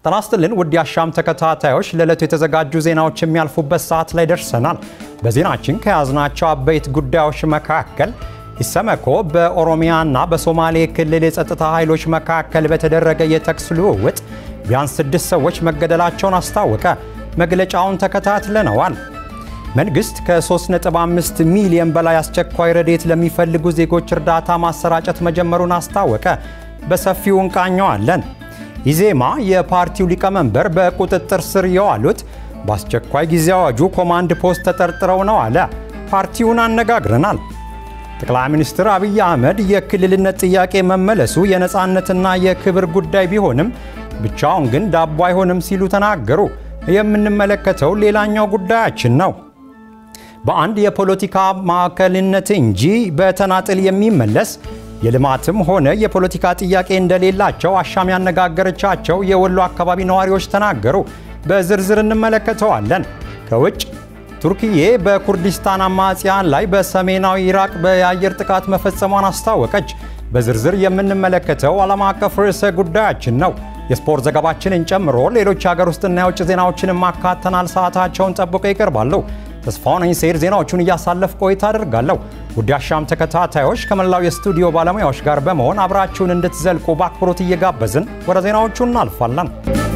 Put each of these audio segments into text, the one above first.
ጤና ይስጥልን ውድ የአሻም ተከታታዮች፣ ለዕለቱ የተዘጋጁ ዜናዎች የሚያልፉበት ሰዓት ላይ ደርሰናል። በዜናችን ከያዝናቸው አበይት ጉዳዮች መካከል ኢሰመኮ በኦሮሚያና በሶማሌ ክልል የጸጥታ ኃይሎች መካከል በተደረገ የተኩስ ልውውጥ ቢያንስ ስድስት ሰዎች መገደላቸውን አስታወቀ። መግለጫውን ተከታትለነዋል። መንግሥት ከ3.5 ሚሊዮን በላይ አስቸኳይ ረድኤት ለሚፈልጉ ዜጎች እርዳታ ማሰራጨት መጀመሩን አስታወቀ። በሰፊው እንቃኘዋለን። ኢዜማ የፓርቲው ሊቀመንበር በቁጥጥር ስር የዋሉት በአስቸኳይ ጊዜ አዋጁ ኮማንድ ፖስት ተጠርጥረው ነው አለ። ፓርቲውን አነጋግረናል። ጠቅላይ ሚኒስትር አብይ አህመድ የክልልነት ጥያቄ መመለሱ የነፃነትና የክብር ጉዳይ ቢሆንም ብቻውን ግን ዳቦ አይሆንም ሲሉ ተናገሩ። የምንመለከተው ሌላኛው ጉዳያችን ነው። በአንድ የፖለቲካ ማዕከልነት እንጂ በተናጥል የሚመለስ የልማትም ሆነ የፖለቲካ ጥያቄ እንደሌላቸው አሻም ያነጋገረቻቸው የወሎ አካባቢ ነዋሪዎች ተናገሩ። በዝርዝር እንመለከተዋለን። ከውጭ ቱርክዬ በኩርዲስታን አማጽያን ላይ በሰሜናዊ ኢራቅ የአየር ጥቃት መፈጸሟን አስታወቀች። በዝርዝር የምንመለከተው ዓለም አቀፍ ርዕሰ ጉዳያችን ነው። የስፖርት ዘገባችንን ጨምሮ ሌሎች የሀገር ውስጥና የውጭ ዜናዎችንም ማካተናል። ሰዓታቸውን ጠብቀው ይቀርባሉ። ተስፋውን ሰይድ ዜናዎቹን እያሳለፍ ቆይታ አድርጋለሁ። ውድ አሻም ተከታታዮች ከመላው የስቱዲዮ ባለሙያዎች ጋር በመሆን አብራችሁን እንድትዘልቁ በአክብሮት እየጋበዝን ወደ ዜናዎቹ እናልፋለን።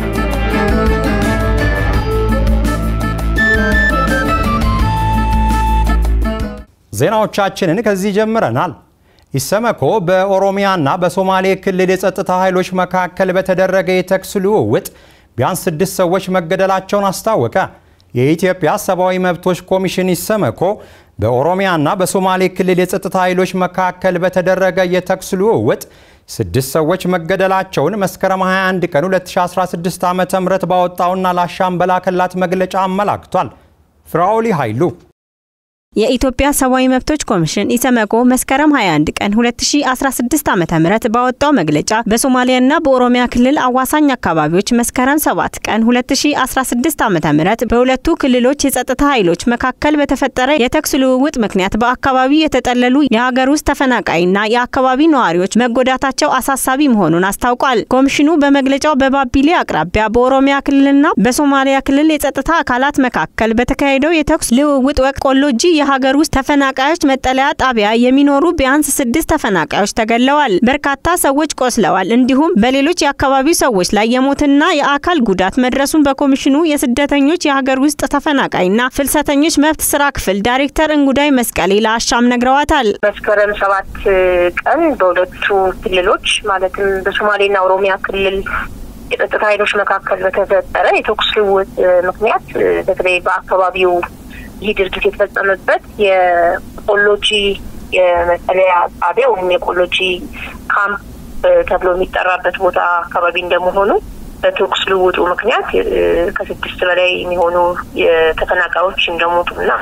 ዜናዎቻችንን ከዚህ ጀምረናል። ኢሰመኮ በኦሮሚያና በሶማሌ ክልል የጸጥታ ኃይሎች መካከል በተደረገ የተኩስ ልውውጥ ቢያንስ ስድስት ሰዎች መገደላቸውን አስታወቀ። የኢትዮጵያ ሰብአዊ መብቶች ኮሚሽን ኢሰመኮ በኦሮሚያና በሶማሌ ክልል የጸጥታ ኃይሎች መካከል በተደረገ የተኩስ ልውውጥ ስድስት ሰዎች መገደላቸውን መስከረም 21 ቀን 2016 ዓ ም ባወጣውና ለአሻም በላከላት መግለጫ አመላክቷል። ፍራኦሊ ኃይሉ የኢትዮጵያ ሰብአዊ መብቶች ኮሚሽን ኢሰመኮ መስከረም 21 ቀን 2016 ዓ.ም ባወጣው መግለጫ በሶማሊያና በኦሮሚያ ክልል አዋሳኝ አካባቢዎች መስከረም 7 ቀን 2016 ዓ.ም በሁለቱ ክልሎች የጸጥታ ኃይሎች መካከል በተፈጠረ የተኩስ ልውውጥ ምክንያት በአካባቢው የተጠለሉ የሀገር ውስጥ ተፈናቃይና የአካባቢ ነዋሪዎች መጎዳታቸው አሳሳቢ መሆኑን አስታውቋል። ኮሚሽኑ በመግለጫው በባቢሌ አቅራቢያ በኦሮሚያ ክልልና በሶማሊያ ክልል የጸጥታ አካላት መካከል በተካሄደው የተኩስ ልውውጥ ወቅት ቆሎጂ የሀገር ውስጥ ተፈናቃዮች መጠለያ ጣቢያ የሚኖሩ ቢያንስ ስድስት ተፈናቃዮች ተገለዋል። በርካታ ሰዎች ቆስለዋል። እንዲሁም በሌሎች የአካባቢው ሰዎች ላይ የሞትና የአካል ጉዳት መድረሱን በኮሚሽኑ የስደተኞች የሀገር ውስጥ ተፈናቃይና ፍልሰተኞች መብት ስራ ክፍል ዳይሬክተር እንጉዳይ መስቀሌ ለአሻም ነግረዋታል። መስከረም ሰባት ቀን በሁለቱ ክልሎች ማለትም በሶማሌና ኦሮሚያ ክልል የጸጥታ ኃይሎች መካከል በተፈጠረ የተኩስ ልውውጥ ምክንያት በተለይ በአካባቢው ይህ ድርጊት የተፈጸመበት የቆሎጂ የመጠለያ ጣቢያ ወይም የቆሎጂ ካምፕ ተብሎ የሚጠራበት ቦታ አካባቢ እንደመሆኑ በተኩስ ልውውጡ ምክንያት ከስድስት በላይ የሚሆኑ ተፈናቃዮች እንደሞቱና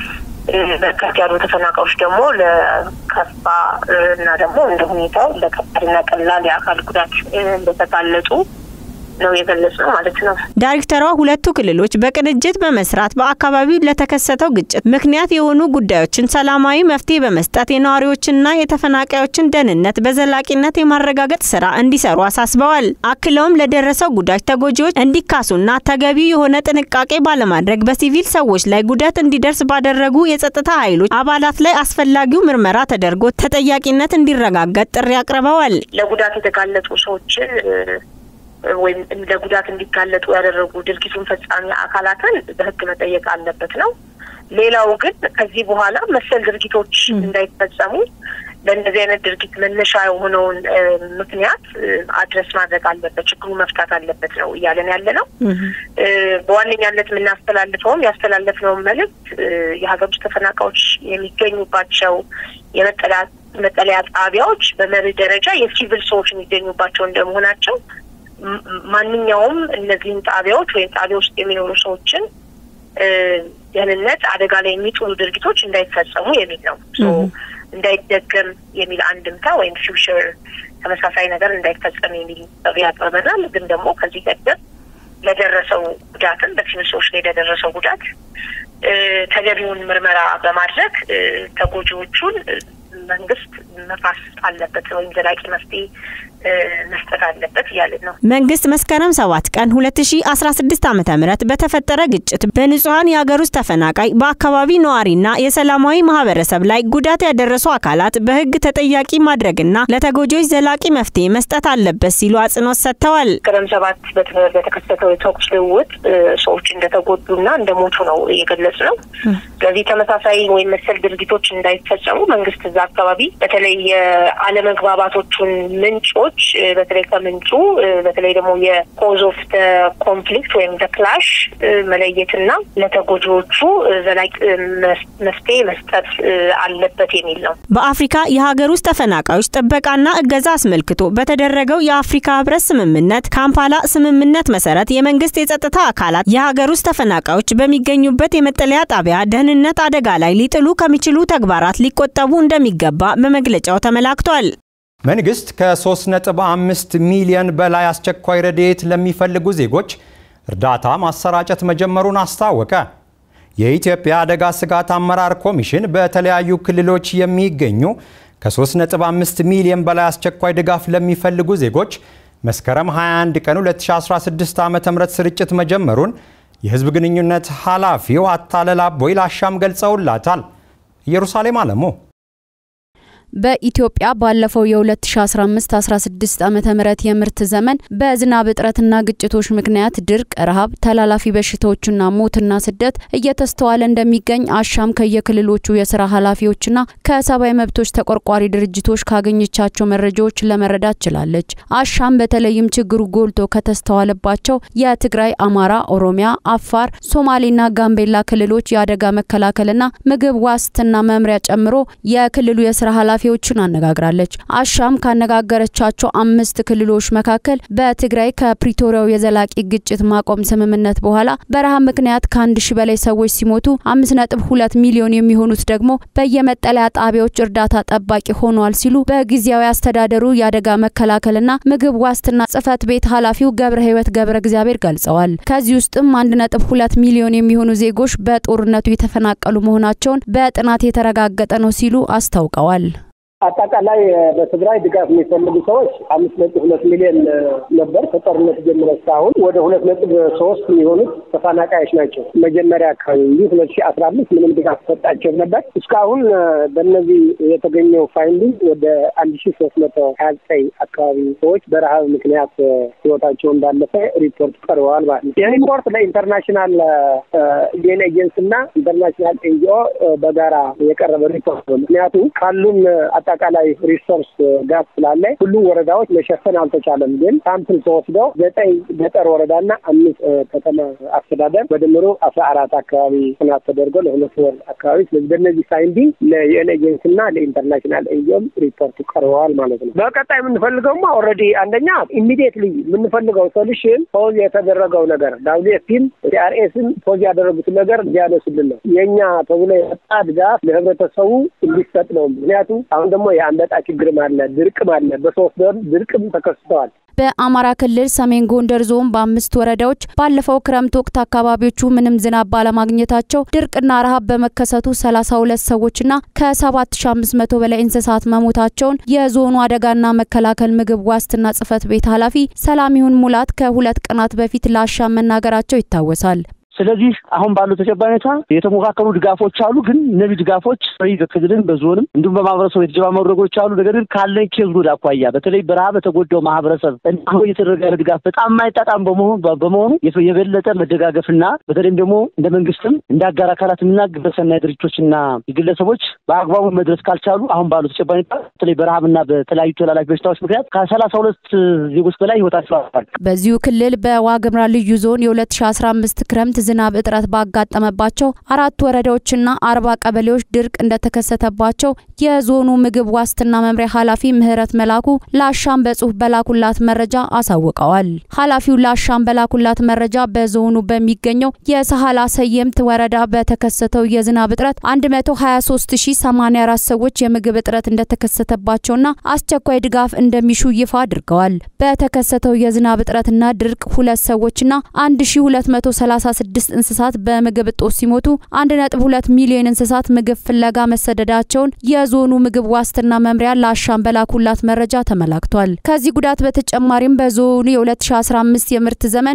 በርከት ያሉ ተፈናቃዮች ደግሞ ለከፋ እና ደግሞ እንደ ሁኔታው ለከባድና ቀላል የአካል ጉዳት እንደተጋለጡ ነው የገለጽ ነው ማለት ነው። ዳይሬክተሯ ሁለቱ ክልሎች በቅንጅት በመስራት በአካባቢው ለተከሰተው ግጭት ምክንያት የሆኑ ጉዳዮችን ሰላማዊ መፍትሄ በመስጠት የነዋሪዎችና የተፈናቃዮችን ደህንነት በዘላቂነት የማረጋገጥ ስራ እንዲሰሩ አሳስበዋል። አክለውም ለደረሰው ጉዳት ተጎጂዎች እንዲካሱና ተገቢ የሆነ ጥንቃቄ ባለማድረግ በሲቪል ሰዎች ላይ ጉዳት እንዲደርስ ባደረጉ የጸጥታ ኃይሎች አባላት ላይ አስፈላጊው ምርመራ ተደርጎ ተጠያቂነት እንዲረጋገጥ ጥሪ አቅርበዋል። ለጉዳት የተጋለጡ ሰዎችን ወይም ለጉዳት እንዲጋለጡ ያደረጉ ድርጊቱን ፈጻሚ አካላትን በሕግ መጠየቅ አለበት ነው። ሌላው ግን ከዚህ በኋላ መሰል ድርጊቶች እንዳይፈጸሙ ለእነዚህ አይነት ድርጊት መነሻ የሆነውን ምክንያት አድረስ ማድረግ አለበት፣ ችግሩ መፍታት አለበት ነው እያለን ያለ ነው። በዋነኛነት የምናስተላልፈውም ያስተላለፍነውን መልእክት የሀገር ውስጥ ተፈናቃዮች የሚገኙባቸው የመጠለያ ጣቢያዎች በመርህ ደረጃ የሲቪል ሰዎች የሚገኙባቸው እንደመሆናቸው ማንኛውም እነዚህን ጣቢያዎች ወይም ጣቢያ ውስጥ የሚኖሩ ሰዎችን ደህንነት አደጋ ላይ የሚጥሉ ድርጊቶች እንዳይፈጸሙ የሚል ነው። እንዳይደገም የሚል አንድምታ ወይም ፊውቸር ተመሳሳይ ነገር እንዳይፈጸም የሚል ጥሪ ያቀርበናል። ግን ደግሞ ከዚህ ቀደም ለደረሰው ጉዳትም በሲቪል ሰዎች ላይ ለደረሰው ጉዳት ተገቢውን ምርመራ በማድረግ ተጎጂዎቹን መንግስት መፋስ አለበት ወይም ዘላቂ መፍትሄ መስጠት አለበት እያልን ነው። መንግስት መስከረም ሰባት ቀን 2016 ዓ ም በተፈጠረ ግጭት በንጹሐን የሀገር ውስጥ ተፈናቃይ በአካባቢ ነዋሪና የሰላማዊ ማህበረሰብ ላይ ጉዳት ያደረሱ አካላት በህግ ተጠያቂ ማድረግና ለተጎጂዎች ዘላቂ መፍትሄ መስጠት አለበት ሲሉ አጽንኦት ሰጥተዋል። መስከረም ሰባት በተከሰተው የተኩስ ልውውጥ ሰዎች እንደተጎዱና እንደሞቱ ነው እየገለጹ ነው። ስለዚህ ተመሳሳይ ወይም መሰል ድርጊቶች እንዳይፈጸሙ መንግስት እዛ አካባቢ በተለይ የአለመግባባቶቹን ምንጮች በተለይ ከምንጩ በተለይ ደግሞ የኮዝ ኦፍ ኮንፍሊክት ወይም ክላሽ መለየትና ለተጎጂዎቹ ዘላቂ መፍትሄ መስጠት አለበት የሚል ነው። በአፍሪካ የሀገር ውስጥ ተፈናቃዮች ጥበቃና እገዛ አስመልክቶ በተደረገው የአፍሪካ ህብረት ስምምነት ካምፓላ ስምምነት መሰረት የመንግስት የጸጥታ አካላት የሀገር ውስጥ ተፈናቃዮች በሚገኙበት የመጠለያ ጣቢያ ደህንነት አደጋ ላይ ሊጥሉ ከሚችሉ ተግባራት ሊቆጠቡ እንደሚገባ በመግለጫው ተመላክቷል። መንግስት ከ3.5 ሚሊዮን በላይ አስቸኳይ ረድኤት ለሚፈልጉ ዜጎች እርዳታ ማሰራጨት መጀመሩን አስታወቀ። የኢትዮጵያ አደጋ ስጋት አመራር ኮሚሽን በተለያዩ ክልሎች የሚገኙ ከ3.5 ሚሊዮን በላይ አስቸኳይ ድጋፍ ለሚፈልጉ ዜጎች መስከረም 21 ቀን 2016 ዓ.ም ስርጭት መጀመሩን የህዝብ ግንኙነት ኃላፊው አታለል አቦይ ላሻም ገልጸውላታል። ኢየሩሳሌም አለሙ በኢትዮጵያ ባለፈው የ2015-16 ዓመተ ምህረት የምርት ዘመን በዝናብ እጥረትና ግጭቶች ምክንያት ድርቅ፣ ረሃብ፣ ተላላፊ በሽታዎችና ሞትና ስደት እየተስተዋለ እንደሚገኝ አሻም ከየክልሎቹ የስራ ኃላፊዎችና ከሰብአዊ መብቶች ተቆርቋሪ ድርጅቶች ካገኘቻቸው መረጃዎች ለመረዳት ችላለች። አሻም በተለይም ችግሩ ጎልቶ ከተስተዋለባቸው የትግራይ፣ አማራ፣ ኦሮሚያ፣ አፋር፣ ሶማሌና ጋምቤላ ክልሎች የአደጋ መከላከልና ምግብ ዋስትና መምሪያ ጨምሮ የክልሉ የስራ ኃላፊዎችን አነጋግራለች። አሻም ካነጋገረቻቸው አምስት ክልሎች መካከል በትግራይ ከፕሪቶሪያው የዘላቂ ግጭት ማቆም ስምምነት በኋላ በረሃብ ምክንያት ከአንድ ሺ በላይ ሰዎች ሲሞቱ አምስት ነጥብ ሁለት ሚሊዮን የሚሆኑት ደግሞ በየመጠለያ ጣቢያዎች እርዳታ ጠባቂ ሆነዋል ሲሉ በጊዜያዊ አስተዳደሩ የአደጋ መከላከልና ምግብ ዋስትና ጽህፈት ቤት ኃላፊው ገብረ ህይወት ገብረ እግዚአብሔር ገልጸዋል። ከዚህ ውስጥም አንድ ነጥብ ሁለት ሚሊዮን የሚሆኑ ዜጎች በጦርነቱ የተፈናቀሉ መሆናቸውን በጥናት የተረጋገጠ ነው ሲሉ አስታውቀዋል። አጠቃላይ በትግራይ ድጋፍ የሚፈልጉ ሰዎች አምስት ነጥብ ሁለት ሚሊዮን ነበር ከጦርነት ጀምሮ እስካሁን ወደ ሁለት ነጥብ ሶስት የሚሆኑት ተፈናቃዮች ናቸው። መጀመሪያ አካባቢ እንጂ ሁለት ሺህ አስራ አምስት ምንም ድጋፍ ሰጣቸው ነበር። እስካሁን በእነዚህ የተገኘው ፋይንዲንግ ወደ አንድ ሺህ ሶስት መቶ ሀያ ዘጠኝ አካባቢ ሰዎች በረሀብ ምክንያት ህይወታቸው እንዳለፈ ሪፖርት ቀርበዋል ማለት ነው። ይህ ሪፖርት ለኢንተርናሽናል ዩኤን ኤጀንሲ እና ኢንተርናሽናል ኤንጂኦ በጋራ የቀረበ ሪፖርት ነው። ምክንያቱም ካሉን አጠቃላይ ሪሶርስ ጋፕ ስላለ ሁሉም ወረዳዎች መሸፈን አልተቻለም። ግን ሳምፕል ተወስደው ዘጠኝ ገጠር ወረዳና አምስት ከተማ አስተዳደር በድምሩ አስራ አራት አካባቢ ጥናት ተደርጎ ለሁለት ወር አካባቢ ስለዚህ በእነዚህ ፋይንዲንግ ለዩኤን ኤጀንሲ እና ለኢንተርናሽናል ኤንጂኦም ሪፖርቱ ቀርበዋል ማለት ነው። በቀጣይ የምንፈልገውማ ኦልሬዲ አንደኛ ኢሚዲየትሊ የምንፈልገው ሶሉሽን ፖዝ የተደረገው ነገር ዳብሊው ኤፍፒም ሲአርኤስም ፖዝ ያደረጉትን ነገር እንዲያነሱልን ነው። የእኛ ተብሎ የመጣ ድጋፍ ለህብረተሰቡ እንዲሰጥ ነው። ምክንያቱም አሁን ደግሞ የአንበጣ ችግርም አለ፣ ድርቅም አለ። በሶስት ወር ድርቅም ተከስተዋል። በአማራ ክልል ሰሜን ጎንደር ዞን በአምስት ወረዳዎች ባለፈው ክረምት ወቅት አካባቢዎቹ ምንም ዝናብ ባለማግኘታቸው ድርቅና ረሃብ በመከሰቱ ሰላሳ ሁለት ሰዎችና ከሰባት ሺ አምስት መቶ በላይ እንስሳት መሞታቸውን የዞኑ አደጋና መከላከል ምግብ ዋስትና ጽህፈት ቤት ኃላፊ ሰላሚሁን ሙላት ከሁለት ቀናት በፊት ለአሻም መናገራቸው ይታወሳል። ስለዚህ አሁን ባለው ተጨባጭ ሁኔታ የተሞካከሩ ድጋፎች አሉ። ግን እነዚህ ድጋፎች በክልልም በዞንም እንዲሁም በማህበረሰቡ የተጀማመሩ ነገሮች አሉ። ነገር ግን ካለን ኬዝ ጉድ አኳያ በተለይ በረሃብ በተጎዳው ማህበረሰብ አሁን እየተደረገ ያለ ድጋፍ በጣም የማይጣጣም በመሆኑ የበለጠ መደጋገፍና በተለይም ደግሞ እንደ መንግስትም እንደ አጋር አካላትና ግብረሰናይ ድርጅቶችና ግለሰቦች በአግባቡ መድረስ ካልቻሉ አሁን ባለው ተጨባጭ ሁኔታ በተለይ በረሃብና በተለያዩ ተላላፊ በሽታዎች ምክንያት ከሰላሳ ሁለት ዜጎች በላይ ህይወታቸው አልፏል። በዚሁ ክልል በዋግምራ ልዩ ዞን የሁለት ሺ አስራ አምስት ክረምት ዝናብ እጥረት ባጋጠመባቸው አራት ወረዳዎችና አርባ ቀበሌዎች ድርቅ እንደተከሰተባቸው የዞኑ ምግብ ዋስትና መምሪያ ኃላፊ ምህረት መላኩ ለአሻም በጽሁፍ በላኩላት መረጃ አሳውቀዋል። ኃላፊው ለአሻም በላኩላት መረጃ በዞኑ በሚገኘው የሰሃላ ሰየምት ወረዳ በተከሰተው የዝናብ እጥረት 123084 ሰዎች የምግብ እጥረት እንደተከሰተባቸውና አስቸኳይ ድጋፍ እንደሚሹ ይፋ አድርገዋል። በተከሰተው የዝናብ እጥረትና ድርቅ ሁለት ሰዎችና 1236 116 እንስሳት በምግብ እጦት ሲሞቱ 1.2 ሚሊዮን እንስሳት ምግብ ፍለጋ መሰደዳቸውን የዞኑ ምግብ ዋስትና መምሪያ ለአሻም በላኩላት መረጃ ተመላክቷል። ከዚህ ጉዳት በተጨማሪም በዞኑ የ2015 የምርት ዘመን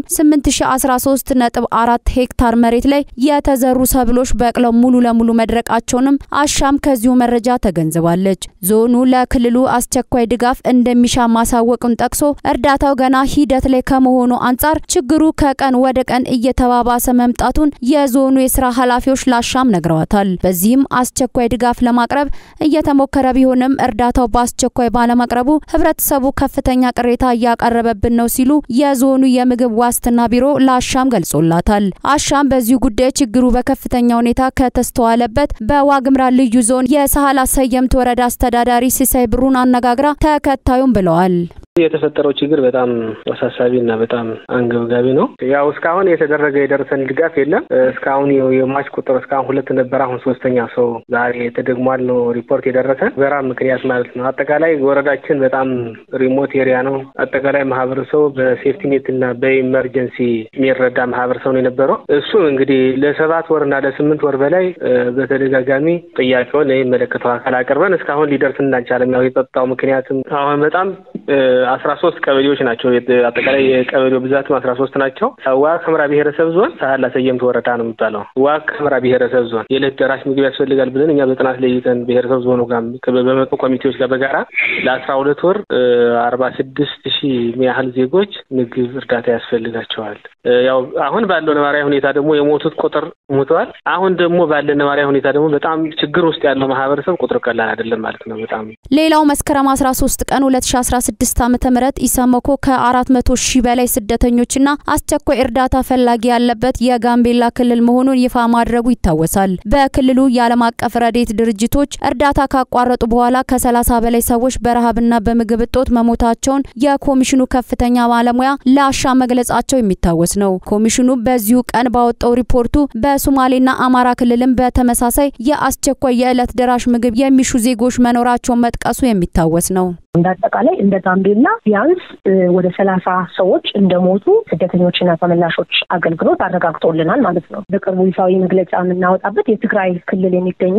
8013.4 ሄክታር መሬት ላይ የተዘሩ ሰብሎች በቅለው ሙሉ ለሙሉ መድረቃቸውንም አሻም ከዚሁ መረጃ ተገንዝባለች። ዞኑ ለክልሉ አስቸኳይ ድጋፍ እንደሚሻ ማሳወቁን ጠቅሶ እርዳታው ገና ሂደት ላይ ከመሆኑ አንጻር ችግሩ ከቀን ወደ ቀን እየተባባሰ መምጣቱን የዞኑ የስራ ኃላፊዎች ላሻም ነግረዋታል። በዚህም አስቸኳይ ድጋፍ ለማቅረብ እየተሞከረ ቢሆንም እርዳታው በአስቸኳይ ባለማቅረቡ ህብረተሰቡ ከፍተኛ ቅሬታ እያቀረበብን ነው ሲሉ የዞኑ የምግብ ዋስትና ቢሮ ለአሻም ገልጾላታል። አሻም በዚሁ ጉዳይ ችግሩ በከፍተኛ ሁኔታ ከተስተዋለበት በዋግምራ ልዩ ዞን የሳህላ ሰየምት ወረዳ አስተዳዳሪ ሲሳይ ብሩን አነጋግራ ተከታዩም ብለዋል። የተፈጠረው ችግር በጣም አሳሳቢ እና በጣም አንገብጋቢ ነው። ያው እስካሁን የተደረገ የደረሰን ድጋፍ የለም። እስካሁን የሟች ቁጥር እስካሁን ሁለት ነበር። አሁን ሶስተኛ ሰው ዛሬ ተደግሟል ነው ሪፖርት የደረሰን በራብ ምክንያት ማለት ነው። አጠቃላይ ወረዳችን በጣም ሪሞት ኤሪያ ነው። አጠቃላይ ማህበረሰቡ በሴፍቲኔት እና በኢመርጀንሲ የሚረዳ ማህበረሰብ ነው የነበረው። እሱ እንግዲህ ለሰባት ወር እና ለስምንት ወር በላይ በተደጋጋሚ ጥያቄውን ለሚመለከተው አካል አቅርበን እስካሁን ሊደርስ እንዳልቻለም ያው የጸጥታው ምክንያትም አሁን በጣም አስራ ሶስት ቀበሌዎች ናቸው። አጠቃላይ የቀበሌው ብዛትም አስራ ሶስት ናቸው። ዋግ ኽምራ ብሔረሰብ ዞን ሳህላ ሰየምት ወረዳ ነው የሚባለው። ዋግ ኽምራ ብሔረሰብ ዞን የዕለት ደራሽ ምግብ ያስፈልጋል ብለን እኛ በጥናት ለይተን ብሔረሰብ ዞኑ ጋር በመጡ ኮሚቴዎች ጋር በጋራ ለአስራ ሁለት ወር አርባ ስድስት ሺህ የሚያህል ዜጎች ምግብ እርዳታ ያስፈልጋቸዋል። ያው አሁን ባለው ነባራዊ ሁኔታ ደግሞ የሞቱት ቁጥር ሞተዋል። አሁን ደግሞ ባለ ነባራዊ ሁኔታ ደግሞ በጣም ችግር ውስጥ ያለው ማህበረሰብ ቁጥር ቀላል አይደለም ማለት ነው። በጣም ሌላው መስከረም 13 ቀን 2016 ዓ.ም ኢሰመኮ ከ400 ሺህ በላይ ስደተኞችና አስቸኳይ እርዳታ ፈላጊ ያለበት የጋምቤላ ክልል መሆኑን ይፋ ማድረጉ ይታወሳል። በክልሉ የዓለም አቀፍ ረድኤት ድርጅቶች እርዳታ ካቋረጡ በኋላ ከ30 በላይ ሰዎች በረሃብና በምግብ እጦት መሞታቸውን የኮሚሽኑ ከፍተኛ ባለሙያ ለአሻ መግለጻቸው የሚታወስ ነው። ኮሚሽኑ በዚሁ ቀን ባወጣው ሪፖርቱ በሶማሌና አማራ ክልልም በተመሳሳይ የአስቸኳይ የዕለት ደራሽ ምግብ የሚሹ ዜጎች መኖራቸውን መጥቀሱ የሚታወስ ነው። እንደ አጠቃላይ እንደ ጋምቤላ ቢያንስ ወደ ሰላሳ ሰዎች እንደሞቱ ስደተኞችና ተመላሾች አገልግሎት አረጋግጦልናል ማለት ነው። በቅርቡ ይፋዊ መግለጫ የምናወጣበት የትግራይ ክልል የሚገኙ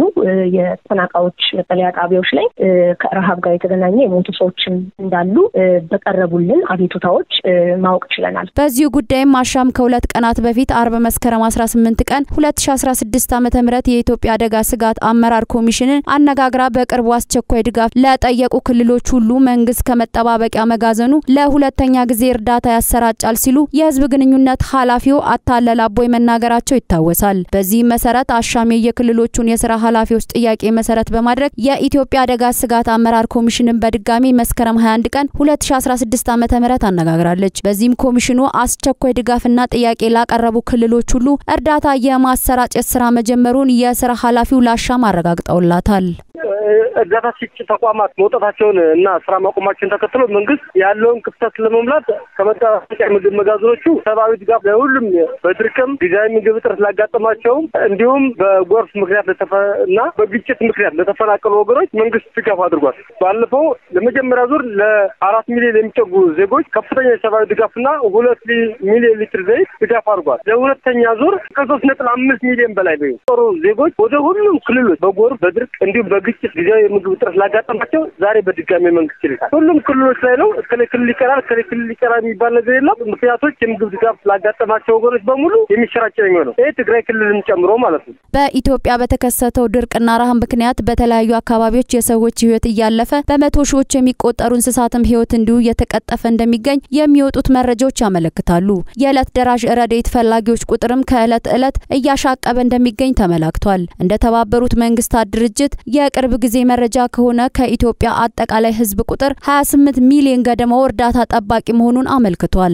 የተፈናቃዮች መጠለያ ጣቢያዎች ላይ ከረሃብ ጋር የተገናኘ የሞቱ ሰዎችም እንዳሉ በቀረቡልን አቤቱታዎች ማወቅ ችለናል። በዚሁ ጉዳይም አሻም ከሁለት ቀናት በፊት አርብ መስከረም 18 ቀን 2016 ዓ ም የኢትዮጵያ አደጋ ስጋት አመራር ኮሚሽንን አነጋግራ በቅርቡ አስቸኳይ ድጋፍ ለጠየቁ ክልሎች ሁሉ መንግስት ከመጠባበቂያ መጋዘኑ ለሁለተኛ ጊዜ እርዳታ ያሰራጫል ሲሉ የህዝብ ግንኙነት ኃላፊው አታለል አቦይ መናገራቸው ይታወሳል። በዚህም መሰረት አሻም የክልሎቹን የስራ ኃላፊዎች ጥያቄ መሰረት በማድረግ የኢትዮጵያ አደጋ ስጋት አመራር ኮሚሽንን በድጋሚ መስከረም 21 ቀን 2016 ዓ.ም አነጋግራለች። በዚህም ኮሚሽኑ አስቸኳይ ድጋፍና ጥያቄ ላቀረቡ ክልሎች ሁሉ እርዳታ የማሰራጨት ስራ መጀመሩን የስራ ኃላፊው ላሻም አረጋግጠውላታል። እርዳታ ሰጪ ተቋማት መውጣታቸውን እና ስራ ማቆማቸውን ተከትሎ መንግስት ያለውን ክፍተት ለመሙላት ከመጠባበቂያ ምግብ መጋዘኖቹ ሰብአዊ ድጋፍ ለሁሉም በድርቅም ጊዜያዊ ምግብ እጥረት ላጋጠማቸውም እንዲሁም በጎርፍ ምክንያት እና በግጭት ምክንያት ለተፈናቀሉ ወገኖች መንግስት ድጋፍ አድርጓል። ባለፈው ለመጀመሪያ ዙር ለአራት ሚሊዮን የሚጠጉ ዜጎች ከፍተኛ የሰብአዊ ድጋፍና ሁለት ሚሊዮን ሊትር ዘይት ድጋፍ አድርጓል። ለሁለተኛ ዙር ከሶስት ነጥብ አምስት ሚሊዮን በላይ ነው ጦሩ ዜጎች ወደ ሁሉም ክልሎች በጎርፍ በድርቅ እንዲሁም በግጭት ጊዜያዊ የምግብ እጥረት ላጋጠማቸው ዛሬ በድጋሚ መንግስት ይልካል። ሁሉም ክልሎች ላይ ነው። እስከ ክልል ይቀራል፣ እስከ ክልል ይቀራል የሚባል ነገር የለም። ምክንያቶች የምግብ ድጋፍ ላጋጠማቸው ወገኖች በሙሉ የሚሰራጭ ነው የሚሆነው። ይህ ትግራይ ክልልን ጨምሮ ማለት ነው። በኢትዮጵያ በተከሰተው ድርቅና ረሃብ ምክንያት በተለያዩ አካባቢዎች የሰዎች ህይወት እያለፈ በመቶ ሺዎች የሚቆጠሩ እንስሳትም ህይወት እንዲሁ እየተቀጠፈ እንደሚገኝ የሚወጡት መረጃዎች ያመለክታሉ። የዕለት ደራሽ ረድኤት ፈላጊዎች ቁጥርም ከዕለት ዕለት እያሻቀበ እንደሚገኝ ተመላክቷል። እንደ ተባበሩት መንግስታት ድርጅት የቅርብ ጊዜ መረጃ ከሆነ ከኢትዮጵያ አጠቃላይ ህዝብ ቁጥር 28 ሚሊዮን ገደማው እርዳታ ጠባቂ መሆኑን አመልክቷል።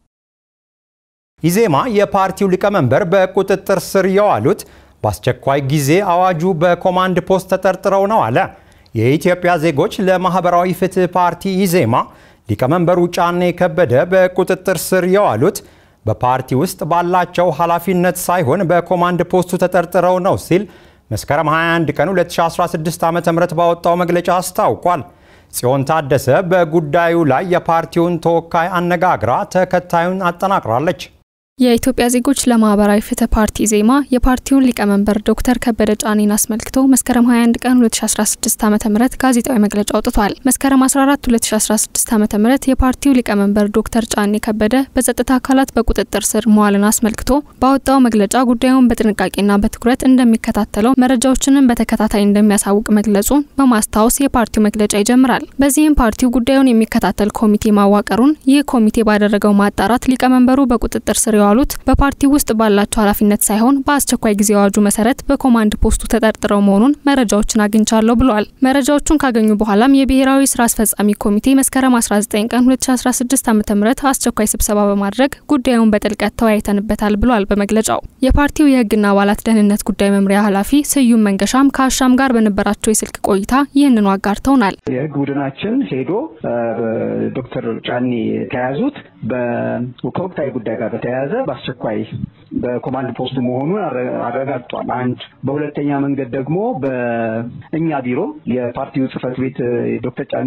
ኢዜማ የፓርቲው ሊቀመንበር በቁጥጥር ስር የዋሉት በአስቸኳይ ጊዜ አዋጁ በኮማንድ ፖስት ተጠርጥረው ነው አለ። የኢትዮጵያ ዜጎች ለማህበራዊ ፍትህ ፓርቲ ኢዜማ ሊቀመንበሩ ጫኔ ከበደ በቁጥጥር ስር የዋሉት በፓርቲ ውስጥ ባላቸው ኃላፊነት ሳይሆን በኮማንድ ፖስቱ ተጠርጥረው ነው ሲል መስከረም 21 ቀን 2016 ዓ.ም ባወጣው መግለጫ አስታውቋል። ጽዮን ታደሰ በጉዳዩ ላይ የፓርቲውን ተወካይ አነጋግራ ተከታዩን አጠናቅራለች። የኢትዮጵያ ዜጎች ለማህበራዊ ፍትህ ፓርቲ ኢዜማ የፓርቲውን ሊቀመንበር ዶክተር ከበደ ጫኔን አስመልክቶ መስከረም 21 ቀን 2016 ዓ ም ጋዜጣዊ መግለጫ አውጥቷል። መስከረም 14 2016 ዓ ም የፓርቲው ሊቀመንበር ዶክተር ጫኔ ከበደ በጸጥታ አካላት በቁጥጥር ስር መዋልን አስመልክቶ ባወጣው መግለጫ ጉዳዩን በጥንቃቄና በትኩረት እንደሚከታተለው መረጃዎችንም በተከታታይ እንደሚያሳውቅ መግለጹን በማስታወስ የፓርቲው መግለጫ ይጀምራል። በዚህም ፓርቲው ጉዳዩን የሚከታተል ኮሚቴ ማዋቀሩን ይህ ኮሚቴ ባደረገው ማጣራት ሊቀመንበሩ በቁጥጥር ስር የዋሉት በፓርቲ ውስጥ ባላቸው ኃላፊነት ሳይሆን በአስቸኳይ ጊዜ አዋጁ መሰረት በኮማንድ ፖስቱ ተጠርጥረው መሆኑን መረጃዎችን አግኝቻለሁ ብለዋል። መረጃዎቹን ካገኙ በኋላም የብሔራዊ ስራ አስፈጻሚ ኮሚቴ መስከረም 19 ቀን 2016 ዓ ም አስቸኳይ ስብሰባ በማድረግ ጉዳዩን በጥልቀት ተወያይተንበታል ብሏል። በመግለጫው የፓርቲው የህግና አባላት ደህንነት ጉዳይ መምሪያ ኃላፊ ስዩም መንገሻም ከአሻም ጋር በነበራቸው የስልክ ቆይታ ይህንኑ አጋርተውናል። የህግ ቡድናችን ሄዶ ዶክተር ጫኔ የተያዙት ከወቅታዊ ጉዳይ ጋር በተያያዘ በአስቸኳይ በኮማንድ ፖስቱ መሆኑን አረጋግጧል። አንድ በሁለተኛ መንገድ ደግሞ በእኛ ቢሮ የፓርቲው ጽህፈት ቤት ዶክተር ጫኔ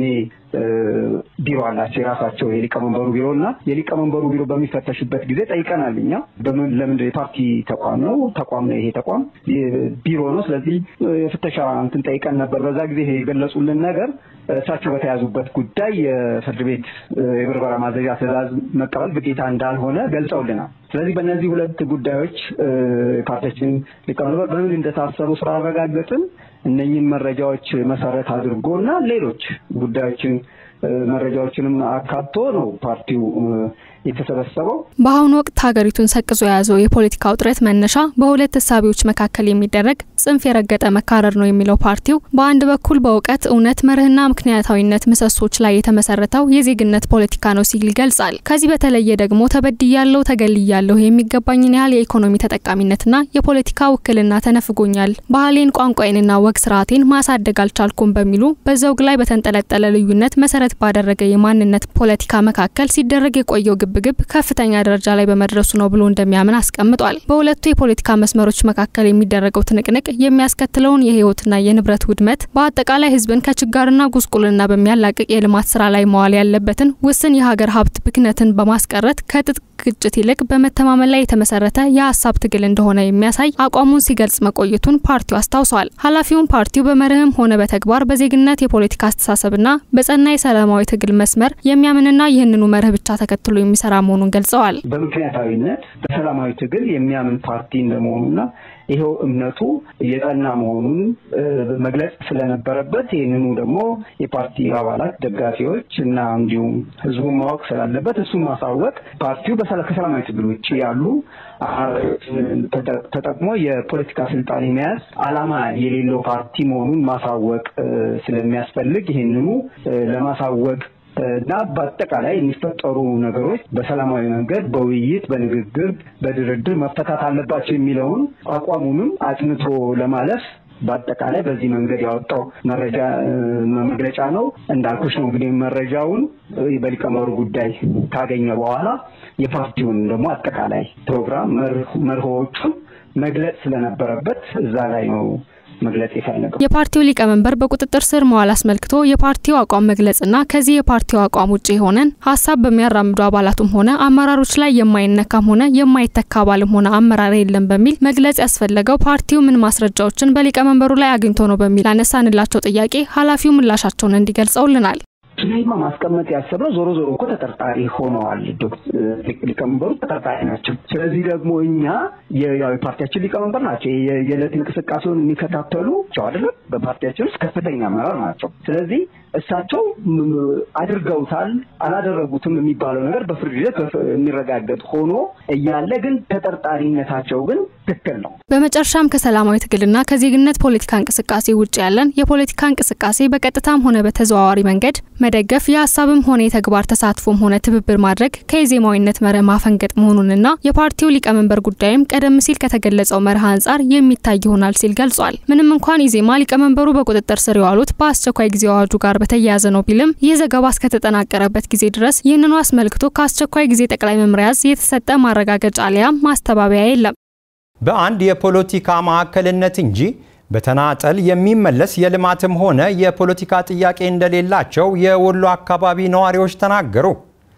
ቢሮ አላቸው የራሳቸው የሊቀመንበሩ ቢሮ እና የሊቀመንበሩ ቢሮ በሚፈተሽበት ጊዜ ጠይቀናል። እኛ ለምንድን የፓርቲ ተቋም ነው ተቋም ነው ይሄ ተቋም ቢሮ ነው። ስለዚህ የፍተሻ እንትን ጠይቀን ነበር። በዛ ጊዜ የገለጹልን ነገር እሳቸው በተያዙበት ጉዳይ የፍርድ ቤት የብርበራ ማዘዣ ትዕዛዝ መቀበል ግዴታ እንዳልሆነ ገልጸውልናል። ስለዚህ በእነዚህ ሁለት ጉዳዮች ፓርቲያችን ሊቀመንበር በምን እንደታሰሩ ስላረጋገጥን እነኝህን መረጃዎች መሰረት አድርጎ እና ሌሎች ጉዳዮችን መረጃዎችንም አካቶ ነው ፓርቲው የተሰበሰበው። በአሁኑ ወቅት ሀገሪቱን ሰቅዞ የያዘው የፖለቲካ ውጥረት መነሻ በሁለት እሳቤዎች መካከል የሚደረግ ጽንፍ የረገጠ መካረር ነው የሚለው ፓርቲው በአንድ በኩል በእውቀት እውነት፣ መርህና ምክንያታዊነት ምሰሶች ላይ የተመሰረተው የዜግነት ፖለቲካ ነው ሲል ይገልጻል። ከዚህ በተለየ ደግሞ ተበድያለሁ፣ ተገልያለሁ፣ የሚገባኝን ያህል የኢኮኖሚ ተጠቃሚነትና የፖለቲካ ውክልና ተነፍጎኛል፣ ባህሌን፣ ቋንቋዬንና ወግ ስርዓቴን ማሳደግ አልቻልኩም በሚሉ በዘውግ ላይ በተንጠለጠለ ልዩነት መሰረት ባደረገ የማንነት ፖለቲካ መካከል ሲደረግ የቆየው ግብግብ ከፍተኛ ደረጃ ላይ በመድረሱ ነው ብሎ እንደሚያምን አስቀምጧል። በሁለቱ የፖለቲካ መስመሮች መካከል የሚደረገው ትንቅንቅ የሚያስከትለውን የህይወትና የንብረት ውድመት፣ በአጠቃላይ ህዝብን ከችጋርና ጉስቁልና በሚያላቅቅ የልማት ስራ ላይ መዋል ያለበትን ውስን የሀገር ሀብት ብክነትን በማስቀረት ከትጥቅ ግጭት ይልቅ በመተማመን ላይ የተመሰረተ የሀሳብ ትግል እንደሆነ የሚያሳይ አቋሙን ሲገልጽ መቆየቱን ፓርቲው አስታውሷል። ኃላፊውን ፓርቲው በመርህም ሆነ በተግባር በዜግነት የፖለቲካ አስተሳሰብና በጸና የሰላማዊ ትግል መስመር የሚያምንና ይህንኑ መርህ ብቻ ተከትሎ የሚሰራ መሆኑን ገልጸዋል። በምክንያታዊነት በሰላማዊ ትግል የሚያምን ፓርቲ እንደመሆኑና ይኸው እምነቱ የጸና መሆኑን መግለጽ ስለነበረበት ይህንኑ ደግሞ የፓርቲ አባላት፣ ደጋፊዎች እና እንዲሁም ህዝቡን ማወቅ ስላለበት እሱን ማሳወቅ ፓርቲው ከሰላማዊ ትግል ውጭ ያሉ ተጠቅሞ የፖለቲካ ስልጣን የመያዝ ዓላማ የሌለው ፓርቲ መሆኑን ማሳወቅ ስለሚያስፈልግ ይህንኑ ለማሳወቅ እና በአጠቃላይ የሚፈጠሩ ነገሮች በሰላማዊ መንገድ በውይይት፣ በንግግር፣ በድርድር መፈታት አለባቸው የሚለውን አቋሙንም አጽንቶ ለማለፍ በአጠቃላይ በዚህ መንገድ ያወጣው መረጃ መግለጫ ነው። እንዳልኩሽ ነው እንግዲህ መረጃውን በሊቀመንበሩ ጉዳይ ካገኘ በኋላ የፓርቲውን ደግሞ አጠቃላይ ፕሮግራም መርሆዎቹን መግለጽ ስለነበረበት እዛ ላይ ነው መግለጽ የፈለገው የፓርቲው ሊቀመንበር በቁጥጥር ስር መዋል አስመልክቶ የፓርቲው አቋም መግለጽና ከዚህ የፓርቲው አቋም ውጭ የሆነን ሀሳብ በሚያራምዱ አባላቱም ሆነ አመራሮች ላይ የማይነካም ሆነ የማይተካ አባልም ሆነ አመራር የለም በሚል መግለጽ ያስፈለገው ፓርቲው ምን ማስረጃዎችን በሊቀመንበሩ ላይ አግኝቶ ነው በሚል አነሳንላቸው ጥያቄ ኃላፊው ምላሻቸውን እንዲገልጸውልናል። ይህማ ማስቀመጥ ያሰብነው ዞሮ ዞሮ እኮ ተጠርጣሪ ሆነዋል። ሊቀመንበሩ ተጠርጣሪ ናቸው። ስለዚህ ደግሞ እኛ የፓርቲያችን ሊቀመንበር ናቸው። የዕለት እንቅስቃሴውን የሚከታተሉ አይደለም። በፓርቲያችን ውስጥ ከፍተኛ አመራር ናቸው። ስለዚህ እሳቸው አድርገውታል አላደረጉትም የሚባለው ነገር በፍርድ ሂደት የሚረጋገጥ ሆኖ እያለ ግን ተጠርጣሪነታቸው ግን ትክክል ነው። በመጨረሻም ከሰላማዊ ትግልና ከዜግነት ፖለቲካ እንቅስቃሴ ውጭ ያለን የፖለቲካ እንቅስቃሴ በቀጥታም ሆነ በተዘዋዋሪ መንገድ መደገፍ የሀሳብም ሆነ የተግባር ተሳትፎም ሆነ ትብብር ማድረግ ከኢዜማዊነት መርህ ማፈንገጥ መሆኑንና የፓርቲው ሊቀመንበር ጉዳይም ቀደም ሲል ከተገለጸው መርህ አንጻር የሚታይ ይሆናል ሲል ገልጿል። ምንም እንኳን ኢዜማ ሊቀመንበሩ በቁጥጥር ስር የዋሉት በአስቸኳይ ጊዜ አዋጁ ጋር በተያያዘ ነው ቢልም ይህ ዘገባ እስከተጠናቀረበት ጊዜ ድረስ ይህንኑ አስመልክቶ ከአስቸኳይ ጊዜ ጠቅላይ መምሪያ ዕዝ የተሰጠ ማረጋገጫ አሊያም ማስተባበያ የለም። በአንድ የፖለቲካ ማዕከልነት እንጂ በተናጠል የሚመለስ የልማትም ሆነ የፖለቲካ ጥያቄ እንደሌላቸው የወሎ አካባቢ ነዋሪዎች ተናገሩ።